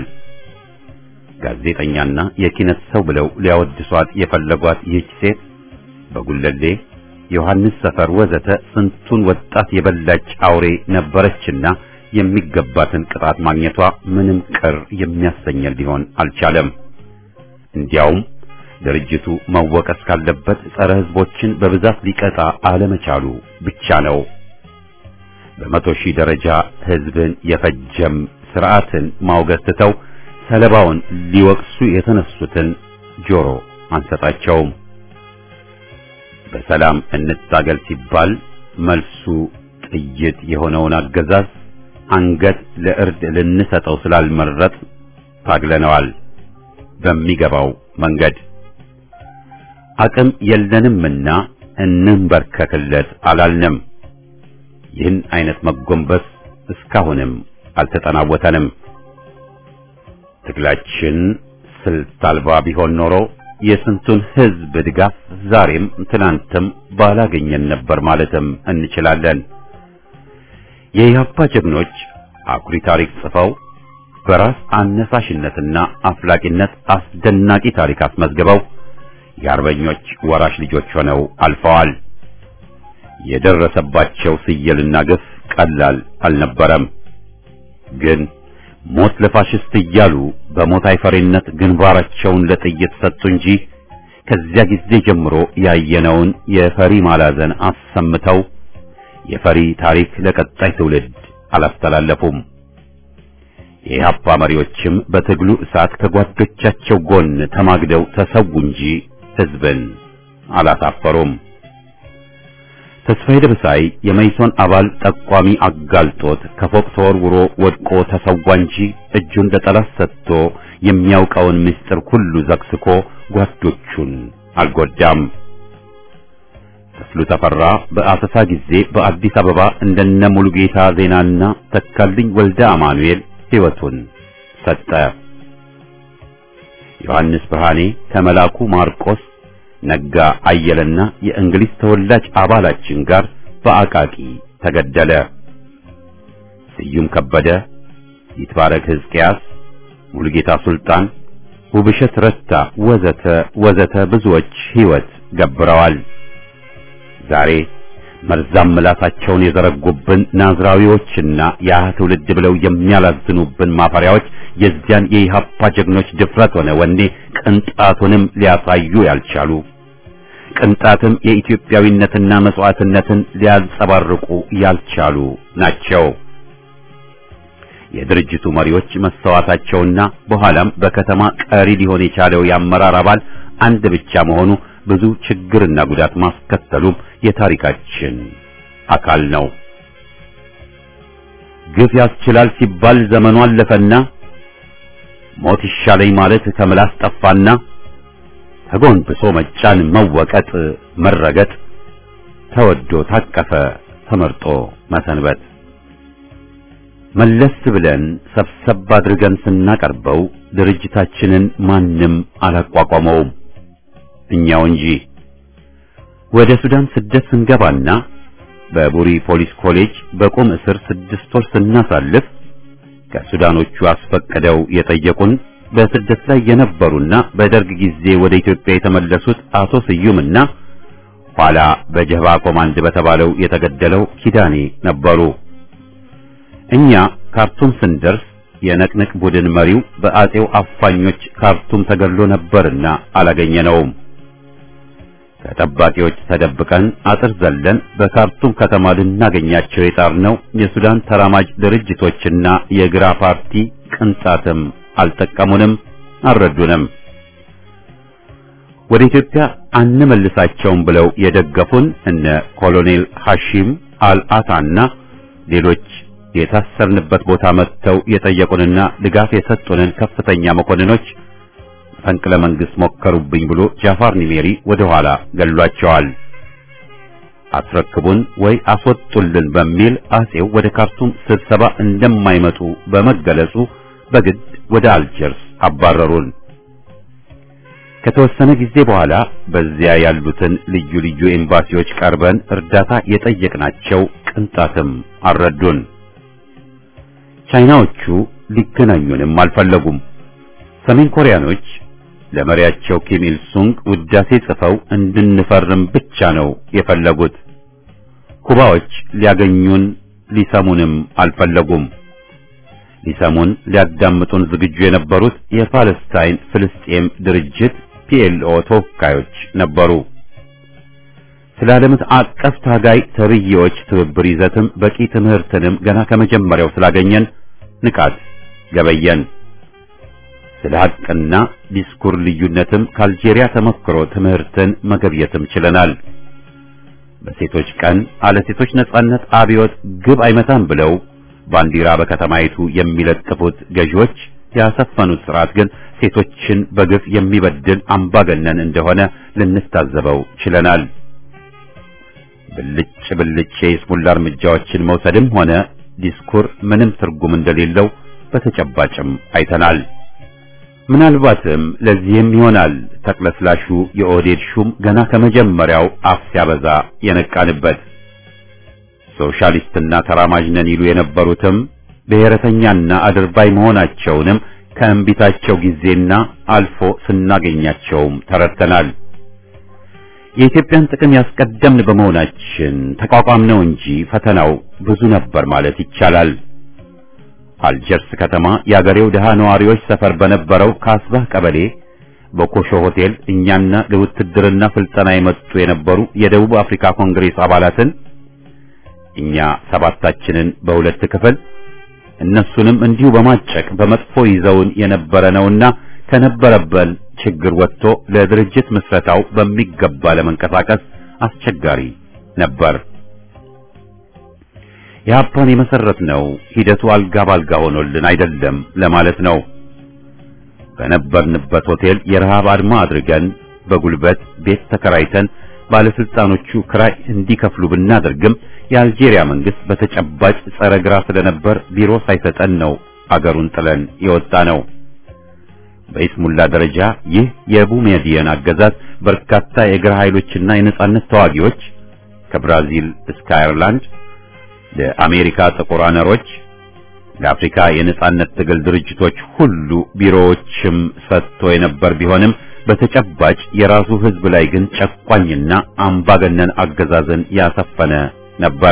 ጋዜጠኛና የኪነት ሰው ብለው ሊያወድሷት የፈለጓት ይህች ሴት በጉለሌ ዮሐንስ ሰፈር ወዘተ ስንቱን ወጣት የበላች አውሬ ነበረችና የሚገባትን ቅጣት ማግኘቷ ምንም ቅር የሚያሰኘን ሊሆን አልቻለም። እንዲያውም ድርጅቱ መወቀስ ካለበት ጸረ ሕዝቦችን በብዛት ሊቀጣ አለመቻሉ ብቻ ነው። በመቶ ሺህ ደረጃ ሕዝብን የፈጀም ስርዓትን ማውገዝ ትተው ሰለባውን ሊወቅሱ የተነሱትን ጆሮ አንሰጣቸውም። በሰላም እንታገል ሲባል መልሱ ጥይት የሆነውን አገዛዝ አንገት ለእርድ ልንሰጠው ስላልመረጥ ታግለነዋል። በሚገባው መንገድ አቅም የለንምና እንንበርከክለት አላልንም። ይህን አይነት መጎንበስ እስካሁንም አልተጠናወተንም። ትግላችን ስልት አልባ ቢሆን ኖሮ የስንቱን ሕዝብ ድጋፍ ዛሬም ትናንትም ባላገኘን ነበር ማለትም እንችላለን። የኢህአፓ ጀግኖች አኩሪ ታሪክ ጽፈው በራስ አነሳሽነትና አፍላቂነት አስደናቂ ታሪክ አስመዝግበው የአርበኞች ወራሽ ልጆች ሆነው አልፈዋል። የደረሰባቸው ስየልና ግፍ ቀላል አልነበረም። ግን ሞት ለፋሽስት እያሉ በሞት አይፈሪነት ግንባራቸውን ለጥይት ሰጡ እንጂ ከዚያ ጊዜ ጀምሮ ያየነውን የፈሪ ማላዘን አሰምተው የፈሪ ታሪክ ለቀጣይ ትውልድ አላስተላለፉም። የኢህአፓ መሪዎችም በትግሉ እሳት ከጓዶቻቸው ጎን ተማግደው ተሰዉ እንጂ ሕዝብን አላሳፈሩም። ተስፋዬ ደበሳይ የመይሶን አባል ጠቋሚ አጋልጦት ከፎቅ ተወርውሮ ወድቆ ተሰዋ እንጂ እጁን ለጠላት ሰጥቶ የሚያውቀውን ምስጢር ሁሉ ዘግስኮ ጓዶቹን አልጎዳም። ተስሉ ተፈራ በአሰሳ ጊዜ በአዲስ አበባ እንደነ ሙሉጌታ ዜናና ተካልኝ ወልደ አማኑኤል ሕይወቱን ሰጠ። ዮሐንስ ብርሃኔ ከመላኩ ማርቆስ ነጋ አየለና የእንግሊዝ ተወላጅ አባላችን ጋር በአቃቂ ተገደለ። ስዩም ከበደ፣ ይትባረክ ሕዝቅያስ፣ ሙሉጌታ ሱልጣን፣ ውብሸት ረታ ወዘተ ወዘተ ብዙዎች ሕይወት ገብረዋል። ዛሬ መርዛም ምላሳቸውን የዘረጉብን ናዝራዊዎችና ያ ትውልድ ብለው የሚያላዝኑብን ማፈሪያዎች የዚያን የኢህአፓ ጀግኖች ድፍረት ሆነ ወኔ ቅንጣቱንም ሊያሳዩ ያልቻሉ ቅንጣትም የኢትዮጵያዊነትና መስዋዕትነትን ሊያንጸባርቁ ያልቻሉ ናቸው። የድርጅቱ መሪዎች መሰዋታቸውና በኋላም በከተማ ቀሪ ሊሆን የቻለው የአመራር አባል አንድ ብቻ መሆኑ ብዙ ችግርና ጉዳት ማስከተሉም የታሪካችን አካል ነው። ግፍ ያስችላል ሲባል ዘመኑ አለፈና ሞት ይሻለኝ ማለት ከምላስ ጠፋና ተጎንብሶ መጫን፣ መወቀጥ፣ መረገጥ ተወዶ ታቀፈ ተመርጦ መሰንበት መለስ ብለን ሰብሰብ አድርገን ስናቀርበው ድርጅታችንን ማንም አላቋቋመውም እኛው እንጂ። ወደ ሱዳን ስደት ስንገባና በቡሪ ፖሊስ ኮሌጅ በቁም እስር ስድስት ወር ስናሳልፍ ከሱዳኖቹ አስፈቅደው የጠየቁን በስደት ላይ የነበሩና በደርግ ጊዜ ወደ ኢትዮጵያ የተመለሱት አቶ ስዩምና ኋላ በጀባ ኮማንድ በተባለው የተገደለው ኪዳኔ ነበሩ። እኛ ካርቱም ስንደርስ የነቅንቅ ቡድን መሪው በአጼው አፋኞች ካርቱም ተገድሎ ነበርና አላገኘነውም። ከጠባቂዎች ተደብቀን አጥር ዘለን በካርቱም ከተማ ልናገኛቸው የጣርነው የሱዳን ተራማጅ ድርጅቶችና የግራ ፓርቲ ቅንጣትም አልጠቀሙንም፣ አልረዱንም። ወደ ኢትዮጵያ አንመልሳቸውም ብለው የደገፉን እነ ኮሎኔል ሐሺም አልአታና ሌሎች የታሰርንበት ቦታ መጥተው የጠየቁንና ድጋፍ የሰጡንን ከፍተኛ መኮንኖች ፈንቅለ መንግስት ሞከሩብኝ ብሎ ጃፋር ኒሜሪ ወደ ኋላ ገሏቸዋል። አስረክቡን ወይ አስወጡልን በሚል አጼው ወደ ካርቱም ስብሰባ እንደማይመጡ በመገለጹ በግድ ወደ አልጀርስ አባረሩን። ከተወሰነ ጊዜ በኋላ በዚያ ያሉትን ልዩ ልዩ ኤምባሲዎች ቀርበን እርዳታ የጠየቅናቸው ቅንጣትም አልረዱን። ቻይናዎቹ ሊገናኙንም አልፈለጉም። ሰሜን ኮሪያኖች ለመሪያቸው ኪም ኢል ሱንግ ውዳሴ ጽፈው እንድንፈርም ብቻ ነው የፈለጉት። ኩባዎች ሊያገኙን ሊሰሙንም አልፈለጉም። ሊሰሙን ሊያዳምጡን ዝግጁ የነበሩት የፓለስታይን ፍልስጤም ድርጅት ፒኤልኦ ተወካዮች ነበሩ። ስለ ዓለም አቀፍ ታጋይ ተብዬዎች ትብብር ይዘትም በቂ ትምህርትንም ገና ከመጀመሪያው ስላገኘን ንቃት ገበየን። ስለ ሐቅና ዲስኩር ልዩነትም ከአልጄሪያ ተሞክሮ ትምህርትን መገብየትም ችለናል። በሴቶች ቀን አለ ሴቶች ነጻነት አብዮት ግብ አይመታም ብለው ባንዲራ በከተማይቱ የሚለጥፉት ገዢዎች ያሰፈኑት ስርዓት ግን ሴቶችን በግፍ የሚበድል አምባገነን እንደሆነ ልንታዘበው ችለናል። ብልጭ ብልጭ የይስሙላ እርምጃዎችን መውሰድም ሆነ ዲስኩር ምንም ትርጉም እንደሌለው በተጨባጭም አይተናል። ምናልባትም ለዚህም ይሆናል ተቅለስላሹ የኦህዴድ ሹም ገና ከመጀመሪያው አፍ ሲያበዛ የነቃንበት። ሶሻሊስትና ተራማጅ ነን ይሉ የነበሩትም ብሔረተኛና አድርባይ መሆናቸውንም ከእንቢታቸው ጊዜና አልፎ ስናገኛቸውም ተረድተናል። የኢትዮጵያን ጥቅም ያስቀደምን በመሆናችን ተቋቋም ነው እንጂ ፈተናው ብዙ ነበር ማለት ይቻላል። አልጀርስ ከተማ የአገሬው ድሃ ነዋሪዎች ሰፈር በነበረው ካስባህ ቀበሌ በኮሾ ሆቴል እኛና ለውትድርና ስልጠና የመጡ የነበሩ የደቡብ አፍሪካ ኮንግሬስ አባላትን እኛ ሰባታችንን በሁለት ክፍል እነሱንም እንዲሁ በማጨቅ በመጥፎ ይዘውን የነበረ ነውና ከነበረበን ችግር ወጥቶ ለድርጅት ምስረታው በሚገባ ለመንቀሳቀስ አስቸጋሪ ነበር። የሀፓን የመሰረት ነው ሂደቱ አልጋ ባልጋ ሆኖልን አይደለም ለማለት ነው። በነበርንበት ሆቴል የረሃብ አድማ አድርገን በጉልበት ቤት ተከራይተን ባለስልጣኖቹ ክራይ እንዲከፍሉ ብናደርግም የአልጄሪያ መንግስት በተጨባጭ ጸረ ግራ ስለነበር ቢሮ ሳይሰጠን ነው አገሩን ጥለን የወጣ ነው። በኢስሙላ ደረጃ ይህ የቡሜዲየን አገዛዝ በርካታ የግራ ኃይሎችና የነጻነት ተዋጊዎች ከብራዚል እስከ አየርላንድ ለአሜሪካ ጥቁር አነሮች ለአፍሪካ የነጻነት ትግል ድርጅቶች ሁሉ ቢሮዎችም ሰጥቶ የነበር ቢሆንም በተጨባጭ የራሱ ሕዝብ ላይ ግን ጨቋኝና አምባገነን አገዛዝን ያሰፈነ ነበር።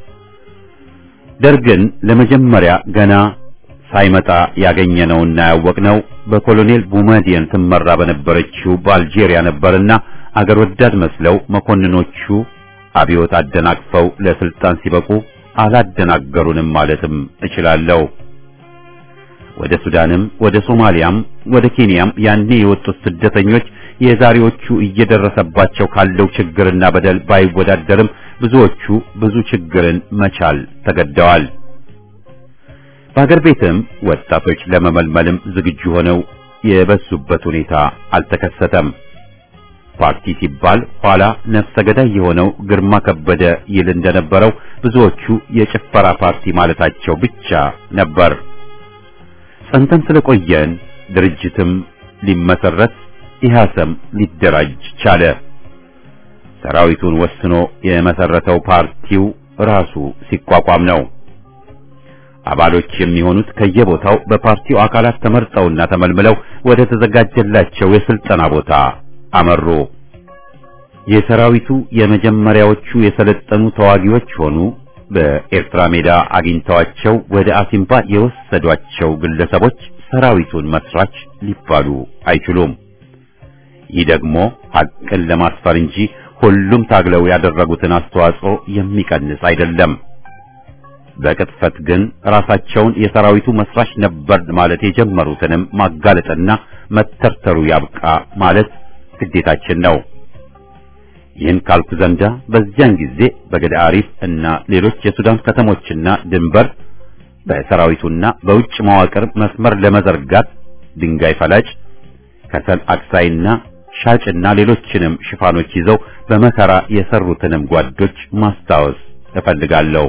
ደርግን ለመጀመሪያ ገና ሳይመጣ ያገኘነውና ያወቅነው በኮሎኔል ቡመዲየን ትመራ በነበረችው በአልጄሪያ ነበርና አገር ወዳድ መስለው መኮንኖቹ አብዮት አደናቅፈው ለስልጣን ሲበቁ አላደናገሩንም ማለትም እችላለሁ። ወደ ሱዳንም ወደ ሶማሊያም ወደ ኬንያም ያኔ የወጡት ስደተኞች የዛሬዎቹ እየደረሰባቸው ካለው ችግርና በደል ባይወዳደርም ብዙዎቹ ብዙ ችግርን መቻል ተገደዋል። በሀገር ቤትም ወጣቶች ለመመልመልም ዝግጁ ሆነው የበዙበት ሁኔታ አልተከሰተም። ፓርቲ ሲባል ኋላ ነፍሰ ገዳይ የሆነው ግርማ ከበደ ይል እንደነበረው ብዙዎቹ የጭፈራ ፓርቲ ማለታቸው ብቻ ነበር። ጸንተን ስለቆየን ድርጅትም ሊመሰረት ኢህአሰም ሊደራጅ ቻለ። ሰራዊቱን ወስኖ የመሰረተው ፓርቲው ራሱ ሲቋቋም ነው። አባሎች የሚሆኑት ከየቦታው በፓርቲው አካላት ተመርጠውና ተመልምለው ወደ ተዘጋጀላቸው የስልጠና ቦታ አመሩ። የሰራዊቱ የመጀመሪያዎቹ የሰለጠኑ ተዋጊዎች ሆኑ በኤርትራ ሜዳ አግኝተዋቸው ወደ አሲምባ የወሰዷቸው ግለሰቦች ሰራዊቱን መስራች ሊባሉ አይችሉም። ይህ ደግሞ ሐቅን ለማስፈር እንጂ ሁሉም ታግለው ያደረጉትን አስተዋጽኦ የሚቀንስ አይደለም። በቅጥፈት ግን ራሳቸውን የሰራዊቱ መስራች ነበር ማለት የጀመሩትንም ማጋለጥና መተርተሩ ያብቃ ማለት ግዴታችን ነው። ይህን ካልኩ ዘንዳ በዚያን ጊዜ በገዳ አሪፍ እና ሌሎች የሱዳን ከተሞችና ድንበር በሰራዊቱና በውጭ መዋቅር መስመር ለመዘርጋት ድንጋይ ፈላጭ፣ ከሰል አክሳይና ሻጭና ሌሎችንም ሽፋኖች ይዘው በመከራ የሰሩትንም ጓዶች ማስታወስ እፈልጋለሁ።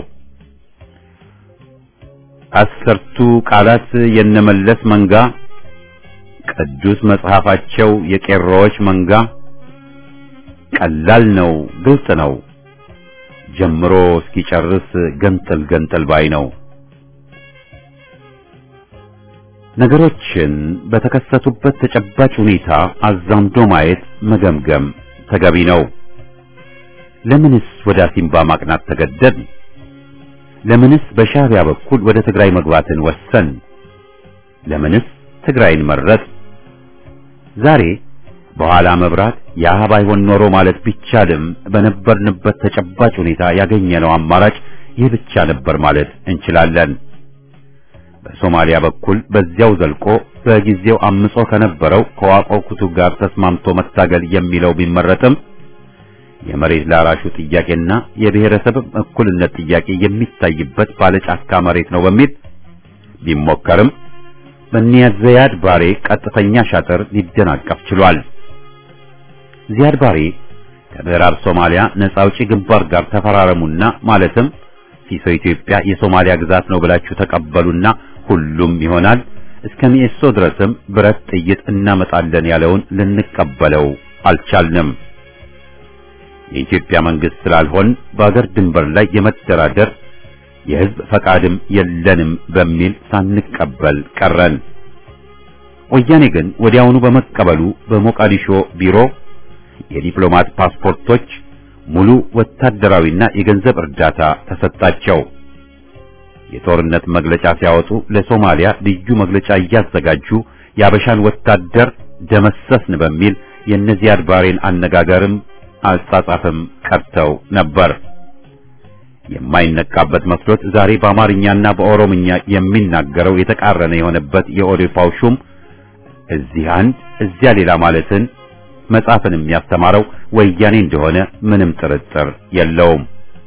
አስርቱ ቃላት የነመለስ መንጋ ቅዱስ መጽሐፋቸው የቄሮዎች መንጋ ቀላል ነው፣ ግልጽ ነው። ጀምሮ እስኪጨርስ ገንጠል ገንጠል ባይ ነው። ነገሮችን በተከሰቱበት ተጨባጭ ሁኔታ አዛምዶ ማየት መገምገም ተገቢ ነው። ለምንስ ወደ አሲምባ ማቅናት ተገደድ? ለምንስ በሻዕቢያ በኩል ወደ ትግራይ መግባትን ወሰን? ለምንስ ትግራይን መረጥ? ዛሬ በኋላ መብራት ያ ባይሆን ኖሮ ማለት ቢቻልም በነበርንበት ተጨባጭ ሁኔታ ያገኘነው አማራጭ ይህ ብቻ ነበር ማለት እንችላለን። በሶማሊያ በኩል በዚያው ዘልቆ በጊዜው አምጾ ከነበረው ከዋቆ ኩቱ ጋር ተስማምቶ መታገል የሚለው ቢመረጥም የመሬት ላራሹ ጥያቄና የብሔረሰብ እኩልነት ጥያቄ የሚታይበት ባለጫካ መሬት ነው በሚል ቢሞከርም በኒያዝ ዚያድ ባሬ ቀጥተኛ ሻጥር ሊደናቀፍ ችሏል። ዚያድ ባሬ ከምዕራብ ሶማሊያ ነጻ አውጪ ግንባር ጋር ተፈራረሙና ማለትም ሲሶ ኢትዮጵያ የሶማሊያ ግዛት ነው ብላችሁ ተቀበሉና ሁሉም ይሆናል እስከ ሚኤሶ ድረስም ብረት ጥይት እናመጣለን ያለውን ልንቀበለው አልቻልንም። የኢትዮጵያ መንግስት ስላልሆን በአገር ድንበር ላይ የመደራደር የህዝብ ፈቃድም የለንም በሚል ሳንቀበል ቀረን። ወያኔ ግን ወዲያውኑ በመቀበሉ በሞቃዲሾ ቢሮ የዲፕሎማት ፓስፖርቶች፣ ሙሉ ወታደራዊና የገንዘብ እርዳታ ተሰጣቸው። የጦርነት መግለጫ ሲያወጡ ለሶማሊያ ልዩ መግለጫ እያዘጋጁ የአበሻን ወታደር ደመሰስን በሚል የነዚያድ ባሬን አነጋገርም አጻጻፍም ቀርተው ነበር። የማይነቃበት መስሎት ዛሬ በአማርኛና በኦሮምኛ የሚናገረው የተቃረነ የሆነበት የኦዴፓው ሹም እዚህ አንድ እዚያ ሌላ ማለትን መጻፍን የሚያስተማረው ወያኔ እንደሆነ ምንም ጥርጥር የለውም።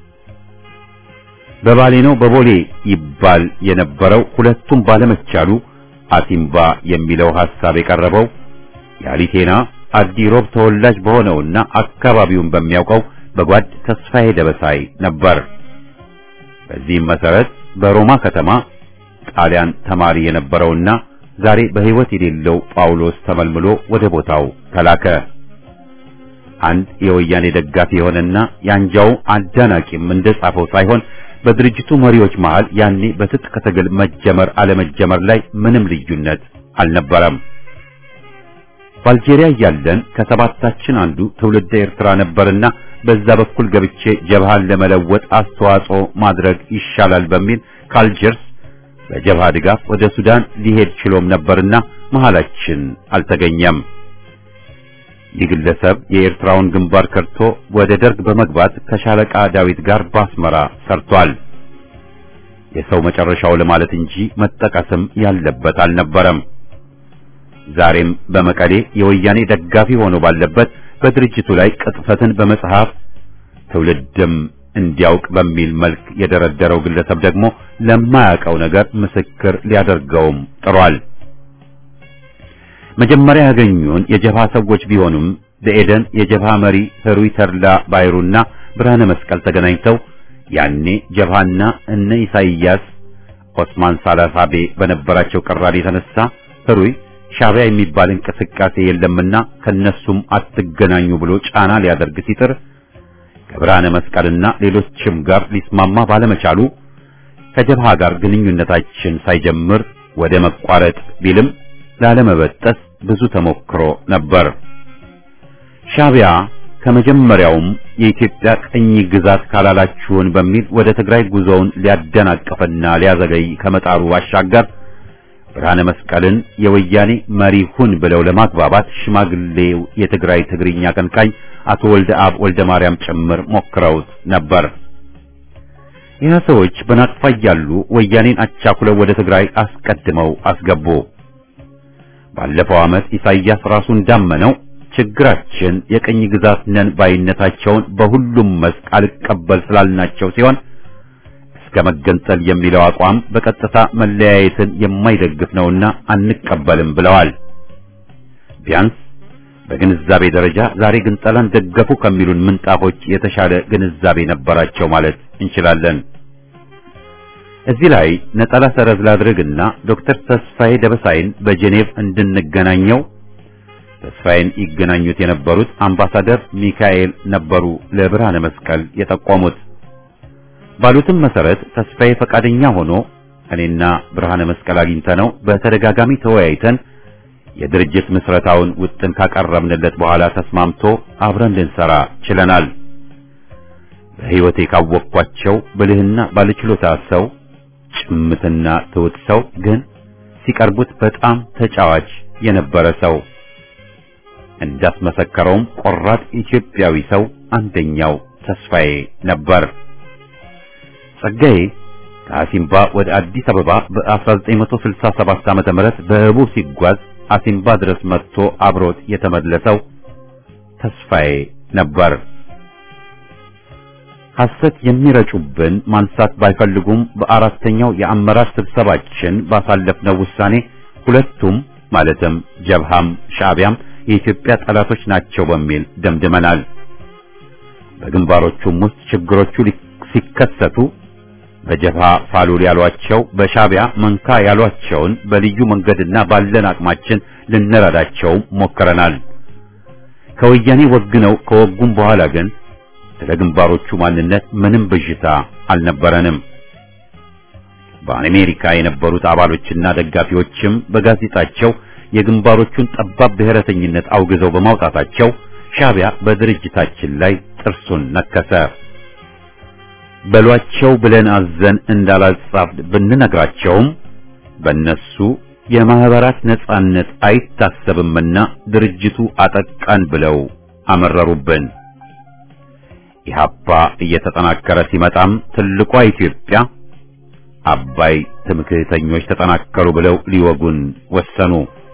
በባሌ ነው በቦሌ ይባል የነበረው ሁለቱም ባለመቻሉ አሲምባ የሚለው ሐሳብ የቀረበው የአሊቴና አዲሮብ ተወላጅ በሆነውና አካባቢውን በሚያውቀው በጓድ ተስፋዬ ደበሳይ ነበር። በዚህም መሰረት በሮማ ከተማ ጣሊያን ተማሪ የነበረውና ዛሬ በሕይወት የሌለው ጳውሎስ ተመልምሎ ወደ ቦታው ተላከ። አንድ የወያኔ ደጋፊ የሆነና የአንጃው አዳናቂም እንደጻፈው ሳይሆን በድርጅቱ መሪዎች መሃል ያኔ በትጥቅ ትግል መጀመር አለመጀመር ላይ ምንም ልዩነት አልነበረም። በአልጄሪያ እያለን ከሰባታችን አንዱ ትውልደ ኤርትራ ነበርና በዛ በኩል ገብቼ ጀብሃን ለመለወጥ አስተዋጽኦ ማድረግ ይሻላል በሚል ከአልጀርስ በጀብሃ ድጋፍ ወደ ሱዳን ሊሄድ ችሎም ነበርና መሃላችን አልተገኘም። ይህ ግለሰብ የኤርትራውን ግንባር ከርቶ ወደ ደርግ በመግባት ከሻለቃ ዳዊት ጋር ባስመራ ሰርቷል። የሰው መጨረሻው ለማለት እንጂ መጠቀስም ያለበት አልነበረም። ዛሬም በመቀሌ የወያኔ ደጋፊ ሆኖ ባለበት በድርጅቱ ላይ ቅጥፈትን በመጽሐፍ ትውልድም እንዲያውቅ በሚል መልክ የደረደረው ግለሰብ ደግሞ ለማያውቀው ነገር ምስክር ሊያደርገውም ጥሯል። መጀመሪያ ያገኙን የጀብሃ ሰዎች ቢሆኑም በኤደን የጀብሃ መሪ ህሩይ ተድላ ባይሩና ብርሃነ መስቀል ተገናኝተው ያኔ ጀብሃና እነ ኢሳይያስ ኦስማን ሳላሳቤ በነበራቸው ቅራኔ የተነሳ ህሩይ ሻዕቢያ የሚባል እንቅስቃሴ የለምና ከነሱም አትገናኙ ብሎ ጫና ሊያደርግ ሲጥር ከብርሃነ መስቀልና ሌሎችም ጋር ሊስማማ ባለመቻሉ ከጀብሃ ጋር ግንኙነታችን ሳይጀምር ወደ መቋረጥ ቢልም ላለመበጠስ ብዙ ተሞክሮ ነበር። ሻዕቢያ ከመጀመሪያውም የኢትዮጵያ ቅኝ ግዛት ካላላችሁን በሚል ወደ ትግራይ ጉዞውን ሊያደናቅፍና ሊያዘገይ ከመጣሩ ባሻገር ብርሃነ መስቀልን የወያኔ መሪ ሁን ብለው ለማግባባት ሽማግሌው የትግራይ ትግርኛ አቀንቃኝ አቶ ወልደ አብ ወልደ ማርያም ጭምር ሞክረውት ነበር። ይህ ሰዎች በናቅፋ እያሉ ወያኔን አቻኩለው ወደ ትግራይ አስቀድመው አስገቡ። ባለፈው ዓመት ኢሳይያስ ራሱ እንዳመነው ችግራችን የቅኝ ግዛት ነን ባይነታቸውን በሁሉም መስክ አልቀበል ስላልናቸው ሲሆን እስከ መገንጠል የሚለው አቋም በቀጥታ መለያየትን የማይደግፍ ነውና አንቀበልም ብለዋል። ቢያንስ በግንዛቤ ደረጃ ዛሬ ግንጠላን ደገፉ ከሚሉን ምንጣፎች የተሻለ ግንዛቤ ነበራቸው ማለት እንችላለን። እዚህ ላይ ነጠላ ሰረዝ ላድርግና ዶክተር ተስፋዬ ደበሳይን በጄኔቭ እንድንገናኘው ተስፋዬን ይገናኙት የነበሩት አምባሳደር ሚካኤል ነበሩ ለብርሃነ መስቀል የጠቆሙት። ባሉትም መሰረት ተስፋዬ ፈቃደኛ ሆኖ እኔና ብርሃነ መስቀል አግኝተነው በተደጋጋሚ ተወያይተን የድርጅት ምስረታውን ውጥን ካቀረብንለት በኋላ ተስማምቶ አብረን ልንሰራ ችለናል። በሕይወቴ ካወቅኳቸው ብልህና ባለችሎታ ሰው፣ ጭምትና ትውት ሰው ግን ሲቀርቡት በጣም ተጫዋች የነበረ ሰው እንዳስመሰከረውም ቆራጥ ኢትዮጵያዊ ሰው አንደኛው ተስፋዬ ነበር። ጸጋዬ ከአሲምባ ወደ አዲስ አበባ በ1967 ዓመተ ምህረት በህቡ ሲጓዝ አሲምባ ድረስ መጥቶ አብሮት የተመለሰው ተስፋዬ ነበር። ሐሰት የሚረጩብን ማንሳት ባይፈልጉም በአራተኛው የአመራር ስብሰባችን ባሳለፍነው ውሳኔ ሁለቱም ማለትም ጀብሃም ሻዕቢያም የኢትዮጵያ ጠላቶች ናቸው በሚል ደምድመናል። በግንባሮቹም ውስጥ ችግሮቹ ሲከሰቱ በጀብሃ ፋሉል ያሏቸው በሻዕቢያ መንካ ያሏቸውን በልዩ መንገድና ባለን አቅማችን ልንረዳቸው ሞክረናል። ከወያኔ ወግነው ከወጉም በኋላ ግን ስለ ግንባሮቹ ማንነት ምንም ብዥታ አልነበረንም። በአሜሪካ የነበሩት አባሎችና ደጋፊዎችም በጋዜጣቸው የግንባሮቹን ጠባብ ብሔረተኝነት አውግዘው በማውጣታቸው ሻዕቢያ በድርጅታችን ላይ ጥርሱን ነከሰ። በሏቸው ብለን አዘን እንዳላጻፍ ብንነግራቸውም በእነሱ የማህበራት ነጻነት አይታሰብምና ድርጅቱ አጠቃን ብለው አመረሩብን። ኢህአፓ እየተጠናከረ ሲመጣም ትልቋ ኢትዮጵያ አባይ ትምክህተኞች ተጠናከሩ ብለው ሊወጉን ወሰኑ።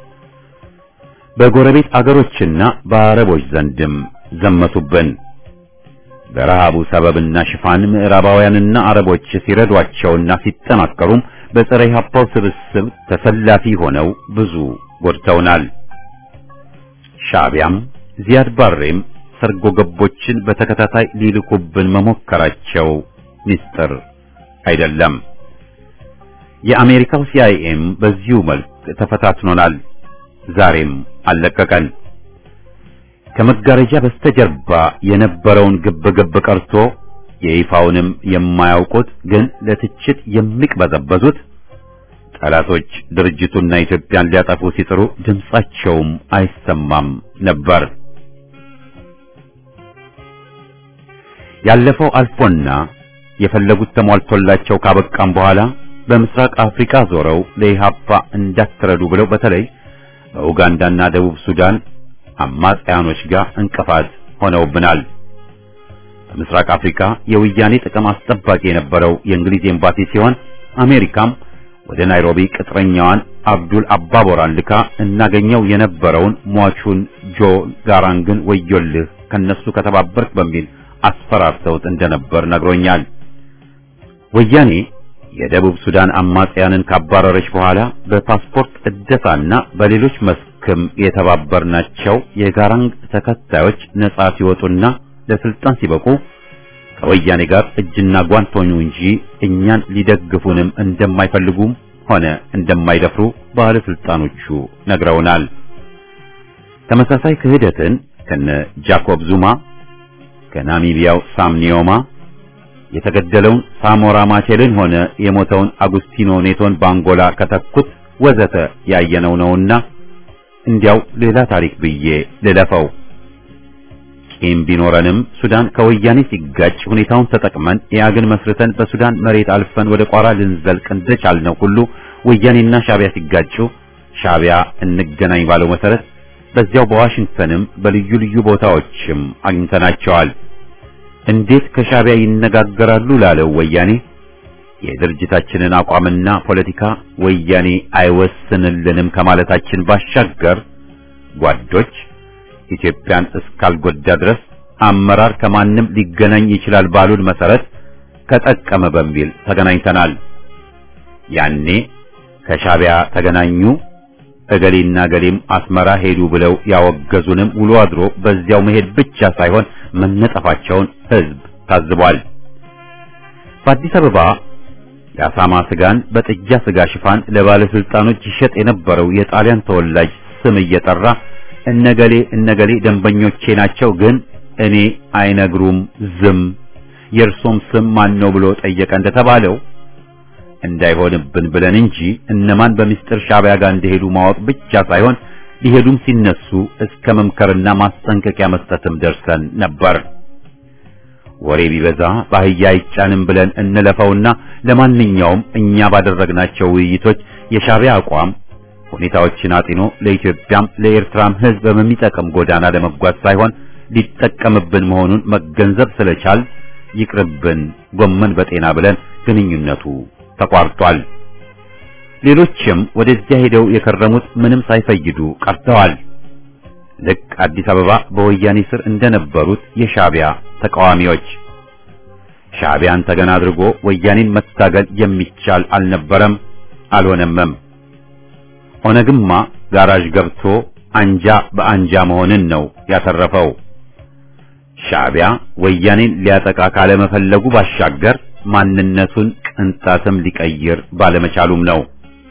በጎረቤት አገሮችና በአረቦች ዘንድም ዘመቱብን። በረሃቡ ሰበብና ሽፋን ምዕራባውያንና አረቦች ሲረዷቸውና ሲጠናከሩም በፀረ ኢህአፓው ስብስብ ተሰላፊ ሆነው ብዙ ጎድተውናል። ሻዕቢያም ዚያድ ባሬም ሰርጎ ገቦችን በተከታታይ ሊልኩብን መሞከራቸው ሚስጥር አይደለም። የአሜሪካው ሲአይኤም በዚሁ መልክ ተፈታትኖናል። ዛሬም አለቀቀን። ከመጋረጃ በስተጀርባ የነበረውን ግብግብ ቀርቶ የይፋውንም የማያውቁት ግን ለትችት የሚቅበዘበዙት ጠላቶች ድርጅቱና ኢትዮጵያን ሊያጠፉ ሲጥሩ ድምጻቸውም አይሰማም ነበር። ያለፈው አልፎና የፈለጉት ተሟልቶላቸው ካበቃም በኋላ በምስራቅ አፍሪካ ዞረው ለኢህአፓ እንዳትረዱ ብለው በተለይ በኡጋንዳና ደቡብ ሱዳን አማጽያኖች ጋር እንቅፋት ሆነውብናል። በምስራቅ አፍሪካ የወያኔ ጥቅም አስጠባቂ የነበረው የእንግሊዝ ኤምባሲ ሲሆን አሜሪካም ወደ ናይሮቢ ቅጥረኛዋን አብዱል አባቦራን ልካ እናገኘው የነበረውን ሟቹን ጆ ጋራንግን ወዮልህ ከነሱ ከተባበርክ በሚል አስፈራርተውት እንደነበር ነግሮኛል። ወያኔ የደቡብ ሱዳን አማጽያንን ካባረረች በኋላ በፓስፖርት እደሳና በሌሎች መስክም የተባበርናቸው የጋራንግ ተከታዮች ነጻ ሲወጡና ለስልጣን ሲበቁ ከወያኔ ጋር እጅና ጓንት ሆኑ እንጂ እኛን ሊደግፉንም እንደማይፈልጉም ሆነ እንደማይደፍሩ ባለስልጣኖቹ ነግረውናል። ተመሳሳይ ክህደትን ከነ ጃኮብ ዙማ ከናሚቢያው ሳም ኒዮማ የተገደለውን ሳሞራ ማቼልን ሆነ የሞተውን አጉስቲኖ ኔቶን ባንጎላ ከተኩት ወዘተ ያየነው ነውና እንዲያው ሌላ ታሪክ ብዬ ልለፈው። ቂም ቢኖረንም ሱዳን ከወያኔ ሲጋጭ ሁኔታውን ተጠቅመን ኢያግን መስርተን በሱዳን መሬት አልፈን ወደ ቋራ ልንዘልቅ እንደቻልነው ሁሉ ወያኔና ሻዕቢያ ሲጋጩ ሻዕቢያ እንገናኝ ባለው መሰረት በዚያው በዋሽንግተንም በልዩ ልዩ ቦታዎችም አግኝተናቸዋል። እንዴት ከሻዕቢያ ይነጋገራሉ ላለው ወያኔ የድርጅታችንን አቋምና ፖለቲካ ወያኔ አይወስንልንም ከማለታችን ባሻገር ጓዶች ኢትዮጵያን እስካልጎዳ ድረስ አመራር ከማንም ሊገናኝ ይችላል ባሉን መሰረት ከጠቀመ በሚል ተገናኝተናል። ያኔ ከሻቢያ ተገናኙ እገሌና እገሌም አስመራ ሄዱ ብለው ያወገዙንም ውሎ አድሮ በዚያው መሄድ ብቻ ሳይሆን መነጠፋቸውን ሕዝብ ታዝቧል። በአዲስ አበባ የአሳማ ስጋን በጥጃ ስጋ ሽፋን ለባለስልጣኖች ይሸጥ የነበረው የጣሊያን ተወላጅ ስም እየጠራ እነገሌ እነገሌ ደንበኞቼ ናቸው፣ ግን እኔ አይነግሩም ዝም የእርሶም ስም ማን ነው ብሎ ጠየቀ እንደተባለው እንዳይሆንብን ብለን እንጂ እነማን በሚስጥር ሻቢያ ጋር እንደሄዱ ማወቅ ብቻ ሳይሆን ሊሄዱም ሲነሱ እስከ መምከርና ማስጠንቀቂያ መስጠትም ደርሰን ነበር። ወሬ ቢበዛ በአህያ አይጫንም ብለን እንለፈውና ለማንኛውም እኛ ባደረግናቸው ውይይቶች የሻቢያ አቋም ሁኔታዎችን አጢኖ ለኢትዮጵያም ለኤርትራም ሕዝብ በሚጠቅም ጎዳና ለመጓዝ ሳይሆን ሊጠቀምብን መሆኑን መገንዘብ ስለቻል ይቅርብን ጎመን በጤና ብለን ግንኙነቱ ተቋርጧል። ሌሎችም ወደዚያ ሄደው የከረሙት ምንም ሳይፈይዱ ቀርተዋል። ልክ አዲስ አበባ በወያኔ ስር እንደነበሩት የሻቢያ ተቃዋሚዎች ሻቢያን ተገና አድርጎ ወያኔን መታገል የሚቻል አልነበረም፣ አልሆነምም። ኦነግማ ጋራዥ ገብቶ አንጃ በአንጃ መሆንን ነው ያተረፈው። ሻቢያ ወያኔን ሊያጠቃ ካለመፈለጉ ባሻገር ማንነቱን ቅንጣትም ሊቀይር ባለመቻሉም ነው።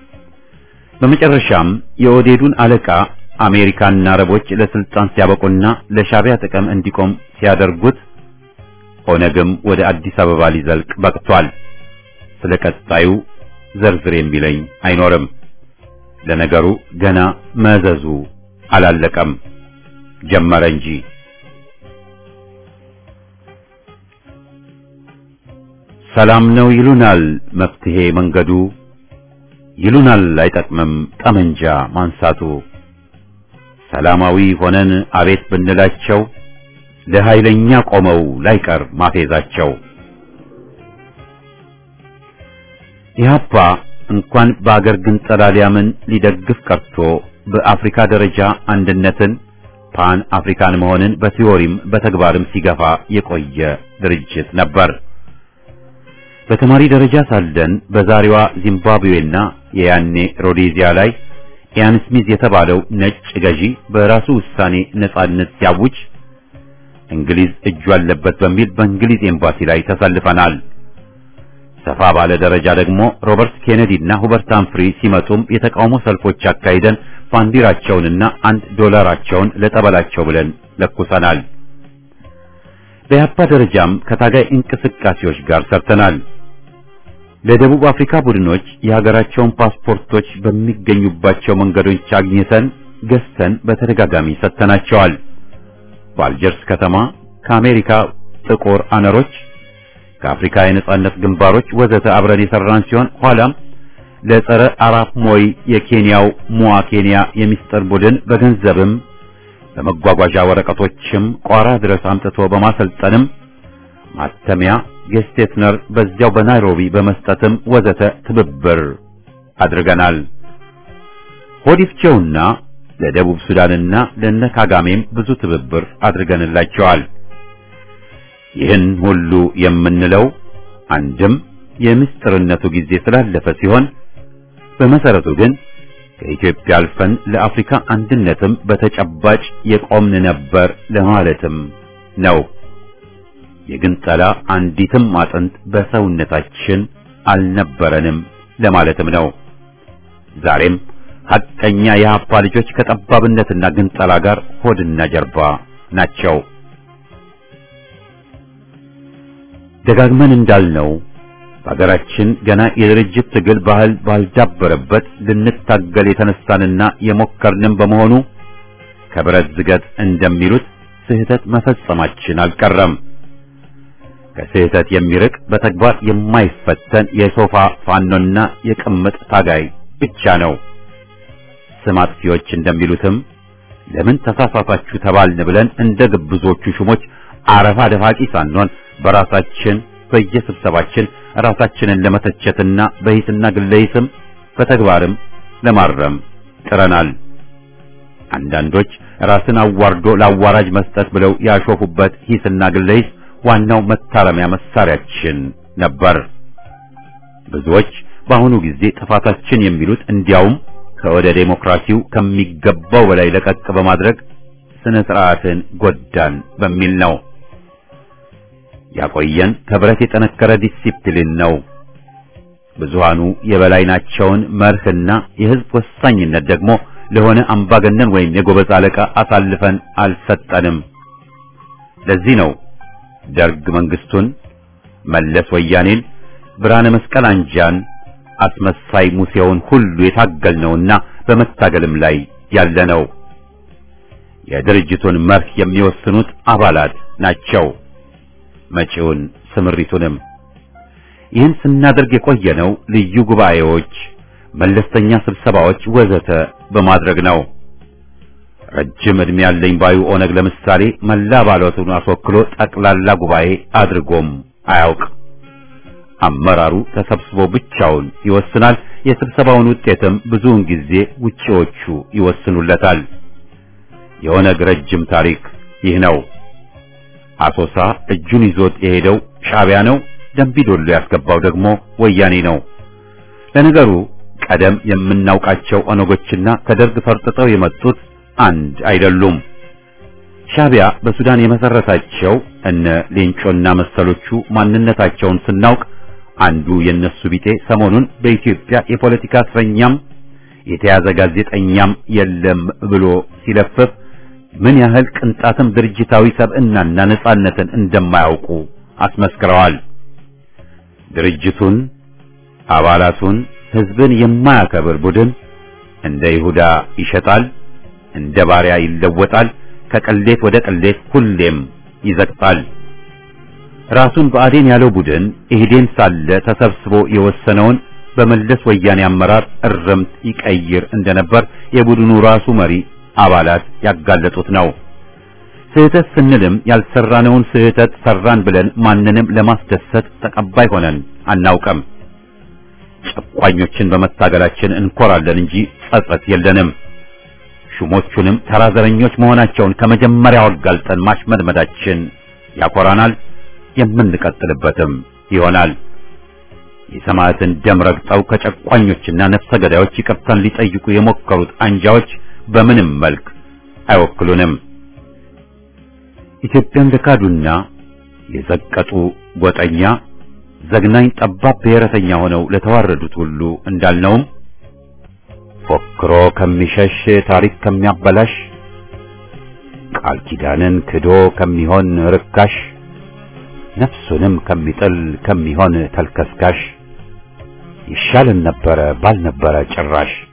በመጨረሻም የኦዴዱን አለቃ አሜሪካና አረቦች ለስልጣን ሲያበቁና ለሻቢያ ጥቅም እንዲቆም ሲያደርጉት ኦነግም ወደ አዲስ አበባ ሊዘልቅ በቅቷል። ስለ ቀጣዩ ዘርዝር የሚለኝ አይኖርም። ለነገሩ ገና መዘዙ አላለቀም፣ ጀመረ እንጂ። ሰላም ነው ይሉናል መፍትሄ መንገዱ፣ ይሉናል አይጠቅምም ጠመንጃ ማንሳቱ። ሰላማዊ ሆነን አቤት ብንላቸው ለኃይለኛ ቆመው ላይቀር ማፌዛቸው። ኢህአፓ እንኳን በአገር ግንጠላ ሊያምን ሊደግፍ ቀርቶ በአፍሪካ ደረጃ አንድነትን ፓን አፍሪካን መሆንን በቲዎሪም በተግባርም ሲገፋ የቆየ ድርጅት ነበር። በተማሪ ደረጃ ሳለን በዛሬዋ ዚምባብዌና የያኔ ሮዴዚያ ላይ ኢያን ስሚዝ የተባለው ነጭ ገዢ በራሱ ውሳኔ ነጻነት ሲያውጅ እንግሊዝ እጁ አለበት በሚል በእንግሊዝ ኤምባሲ ላይ ተሰልፈናል። ሰፋ ባለ ደረጃ ደግሞ ሮበርት ኬኔዲ እና ሁበርት ሃምፍሪ ሲመጡም የተቃውሞ ሰልፎች አካሂደን ባንዲራቸውንና አንድ ዶላራቸውን ለጠበላቸው ብለን ለኩሰናል። በያፓ ደረጃም ከታጋይ እንቅስቃሴዎች ጋር ሰርተናል። ለደቡብ አፍሪካ ቡድኖች የሀገራቸውን ፓስፖርቶች በሚገኙባቸው መንገዶች አግኝተን ገዝተን በተደጋጋሚ ሰጥተናቸዋል። በአልጀርስ ከተማ ከአሜሪካ ጥቁር አነሮች ከአፍሪካ የነጻነት ግንባሮች ወዘተ አብረን የሰራን ሲሆን ኋላም ለጸረ አራፕ ሞይ የኬንያው ሙዋ ኬንያ የሚስጥር ቡድን በገንዘብም በመጓጓዣ ወረቀቶችም ቋራ ድረስ አምጥቶ በማሰልጠንም ማተሚያ ጌስቴትነር በዚያው በናይሮቢ በመስጠትም ወዘተ ትብብር አድርገናል። ሆዲፍቼውና ለደቡብ ሱዳንና ለነ ካጋሜም ብዙ ትብብር አድርገንላቸዋል። ይህን ሁሉ የምንለው አንድም የምስጢርነቱ ጊዜ ስላለፈ ሲሆን በመሰረቱ ግን ከኢትዮጵያ አልፈን ለአፍሪካ አንድነትም በተጨባጭ የቆምን ነበር ለማለትም ነው። የግንጠላ አንዲትም አጥንት በሰውነታችን አልነበረንም ለማለትም ነው። ዛሬም ሐቀኛ የሀፓ ልጆች ከጠባብነትና ግንጠላ ጋር ሆድና ጀርባ ናቸው። ደጋግመን እንዳልነው በሀገራችን ገና የድርጅት ትግል ባህል ባልዳበረበት ልንታገል የተነሳንና የሞከርንም በመሆኑ ከብረት ዝገት እንደሚሉት ስህተት መፈጸማችን አልቀረም። ከስህተት የሚርቅ በተግባር የማይፈተን የሶፋ ፋኖና የቅምጥ ታጋይ ብቻ ነው። ስም አጥፊዎች እንደሚሉትም ለምን ተሳሳታችሁ ተባልን ብለን እንደ ግብዞቹ ሹሞች አረፋ ደፋቂ ሳንሆን በራሳችን በየስብሰባችን ራሳችንን ለመተቸትና በሂስና ግለሂስም በተግባርም ለማረም ጥረናል። አንዳንዶች ራስን አዋርዶ ለአዋራጅ መስጠት ብለው ያሾፉበት ሂስና ግለሂስ ዋናው መታረሚያ መሳሪያችን ነበር። ብዙዎች በአሁኑ ጊዜ ጥፋታችን የሚሉት እንዲያውም ከወደ ዴሞክራሲው ከሚገባው በላይ ለቀቅ በማድረግ ስነ ስርዓትን ጎዳን በሚል ነው። ያቆየን ከብረት የጠነከረ ዲሲፕሊን ነው። ብዙሃኑ የበላይ ናቸውን መርህና የህዝብ ወሳኝነት ደግሞ ለሆነ አምባገነን ወይም የጎበዝ አለቃ አሳልፈን አልሰጠንም። ለዚህ ነው ደርግ መንግስቱን፣ መለስ ወያኔን፣ ብርሃነ መስቀል አንጃን፣ አስመሳይ ሙሴውን ሁሉ የታገልነውና በመታገልም ላይ ያለነው። የድርጅቱን መርህ የሚወስኑት አባላት ናቸው። መጪውን ስምሪቱንም ይህን ስናደርግ የቆየነው ልዩ ጉባኤዎች፣ መለስተኛ ስብሰባዎች ወዘተ በማድረግ ነው። ረጅም ዕድሜ ያለኝ ባዩ ኦነግ ለምሳሌ መላ አባላቱን አስወክሎ ጠቅላላ ጉባኤ አድርጎም አያውቅ። አመራሩ ተሰብስቦ ብቻውን ይወስናል። የስብሰባውን ውጤትም ብዙውን ጊዜ ውጪዎቹ ይወስኑለታል። የኦነግ ረጅም ታሪክ ይህ ነው። አሶሳ እጁን ይዞት የሄደው ሻዕቢያ ነው። ደምቢዶሎ ያስገባው ደግሞ ወያኔ ነው። ለነገሩ ቀደም የምናውቃቸው ኦነጎችና ከደርግ ፈርጥጠው የመጡት አንድ አይደሉም። ሻዕቢያ በሱዳን የመሰረታቸው እነ ሌንጮና መሰሎቹ ማንነታቸውን ስናውቅ አንዱ የነሱ ቢጤ ሰሞኑን በኢትዮጵያ የፖለቲካ እስረኛም የተያዘ ጋዜጠኛም የለም ብሎ ሲለፍፍ ምን ያህል ቅንጣትም ድርጅታዊ ሰብዕናና ነጻነትን እንደማያውቁ አስመስክረዋል። ድርጅቱን፣ አባላቱን፣ ህዝብን የማያከብር ቡድን እንደ ይሁዳ ይሸጣል፣ እንደ ባሪያ ይለወጣል፣ ከቅሌት ወደ ቅሌት ሁሌም ይዘቅጣል። ራሱን ብአዴን ያለው ቡድን ኢህዴን ሳለ ተሰብስቦ የወሰነውን በመለስ ወያኔ አመራር እርምት ይቀይር እንደነበር የቡድኑ ራሱ መሪ አባላት ያጋለጡት ነው። ስህተት ስንልም ያልሰራነውን ስህተት ሰራን ብለን ማንንም ለማስደሰት ተቀባይ ሆነን አናውቅም። ጨቋኞችን በመታገላችን እንኮራለን እንጂ ጸጸት የለንም። ሹሞቹንም ተራዘረኞች መሆናቸውን ከመጀመሪያው አጋልጠን ማሽመድመዳችን ያኮራናል፣ የምንቀጥልበትም ይሆናል። የሰማዕትን ደም ረግጠው ከጨቋኞችና ነፍሰ ገዳዮች ይቅርታን ሊጠይቁ የሞከሩት አንጃዎች በምንም መልክ አይወክሉንም። ኢትዮጵያን ለካዱና የዘቀጡ ጎጠኛ ዘግናኝ ጠባብ ብሔረተኛ ሆነው ለተዋረዱት ሁሉ እንዳልነውም ፎክሮ ከሚሸሽ ታሪክ ከሚያበላሽ ቃል ኪዳንን ክዶ ከሚሆን ርካሽ ነፍሱንም ከሚጥል ከሚሆን ተልከስካሽ ይሻልን ነበረ ባልነበረ ጭራሽ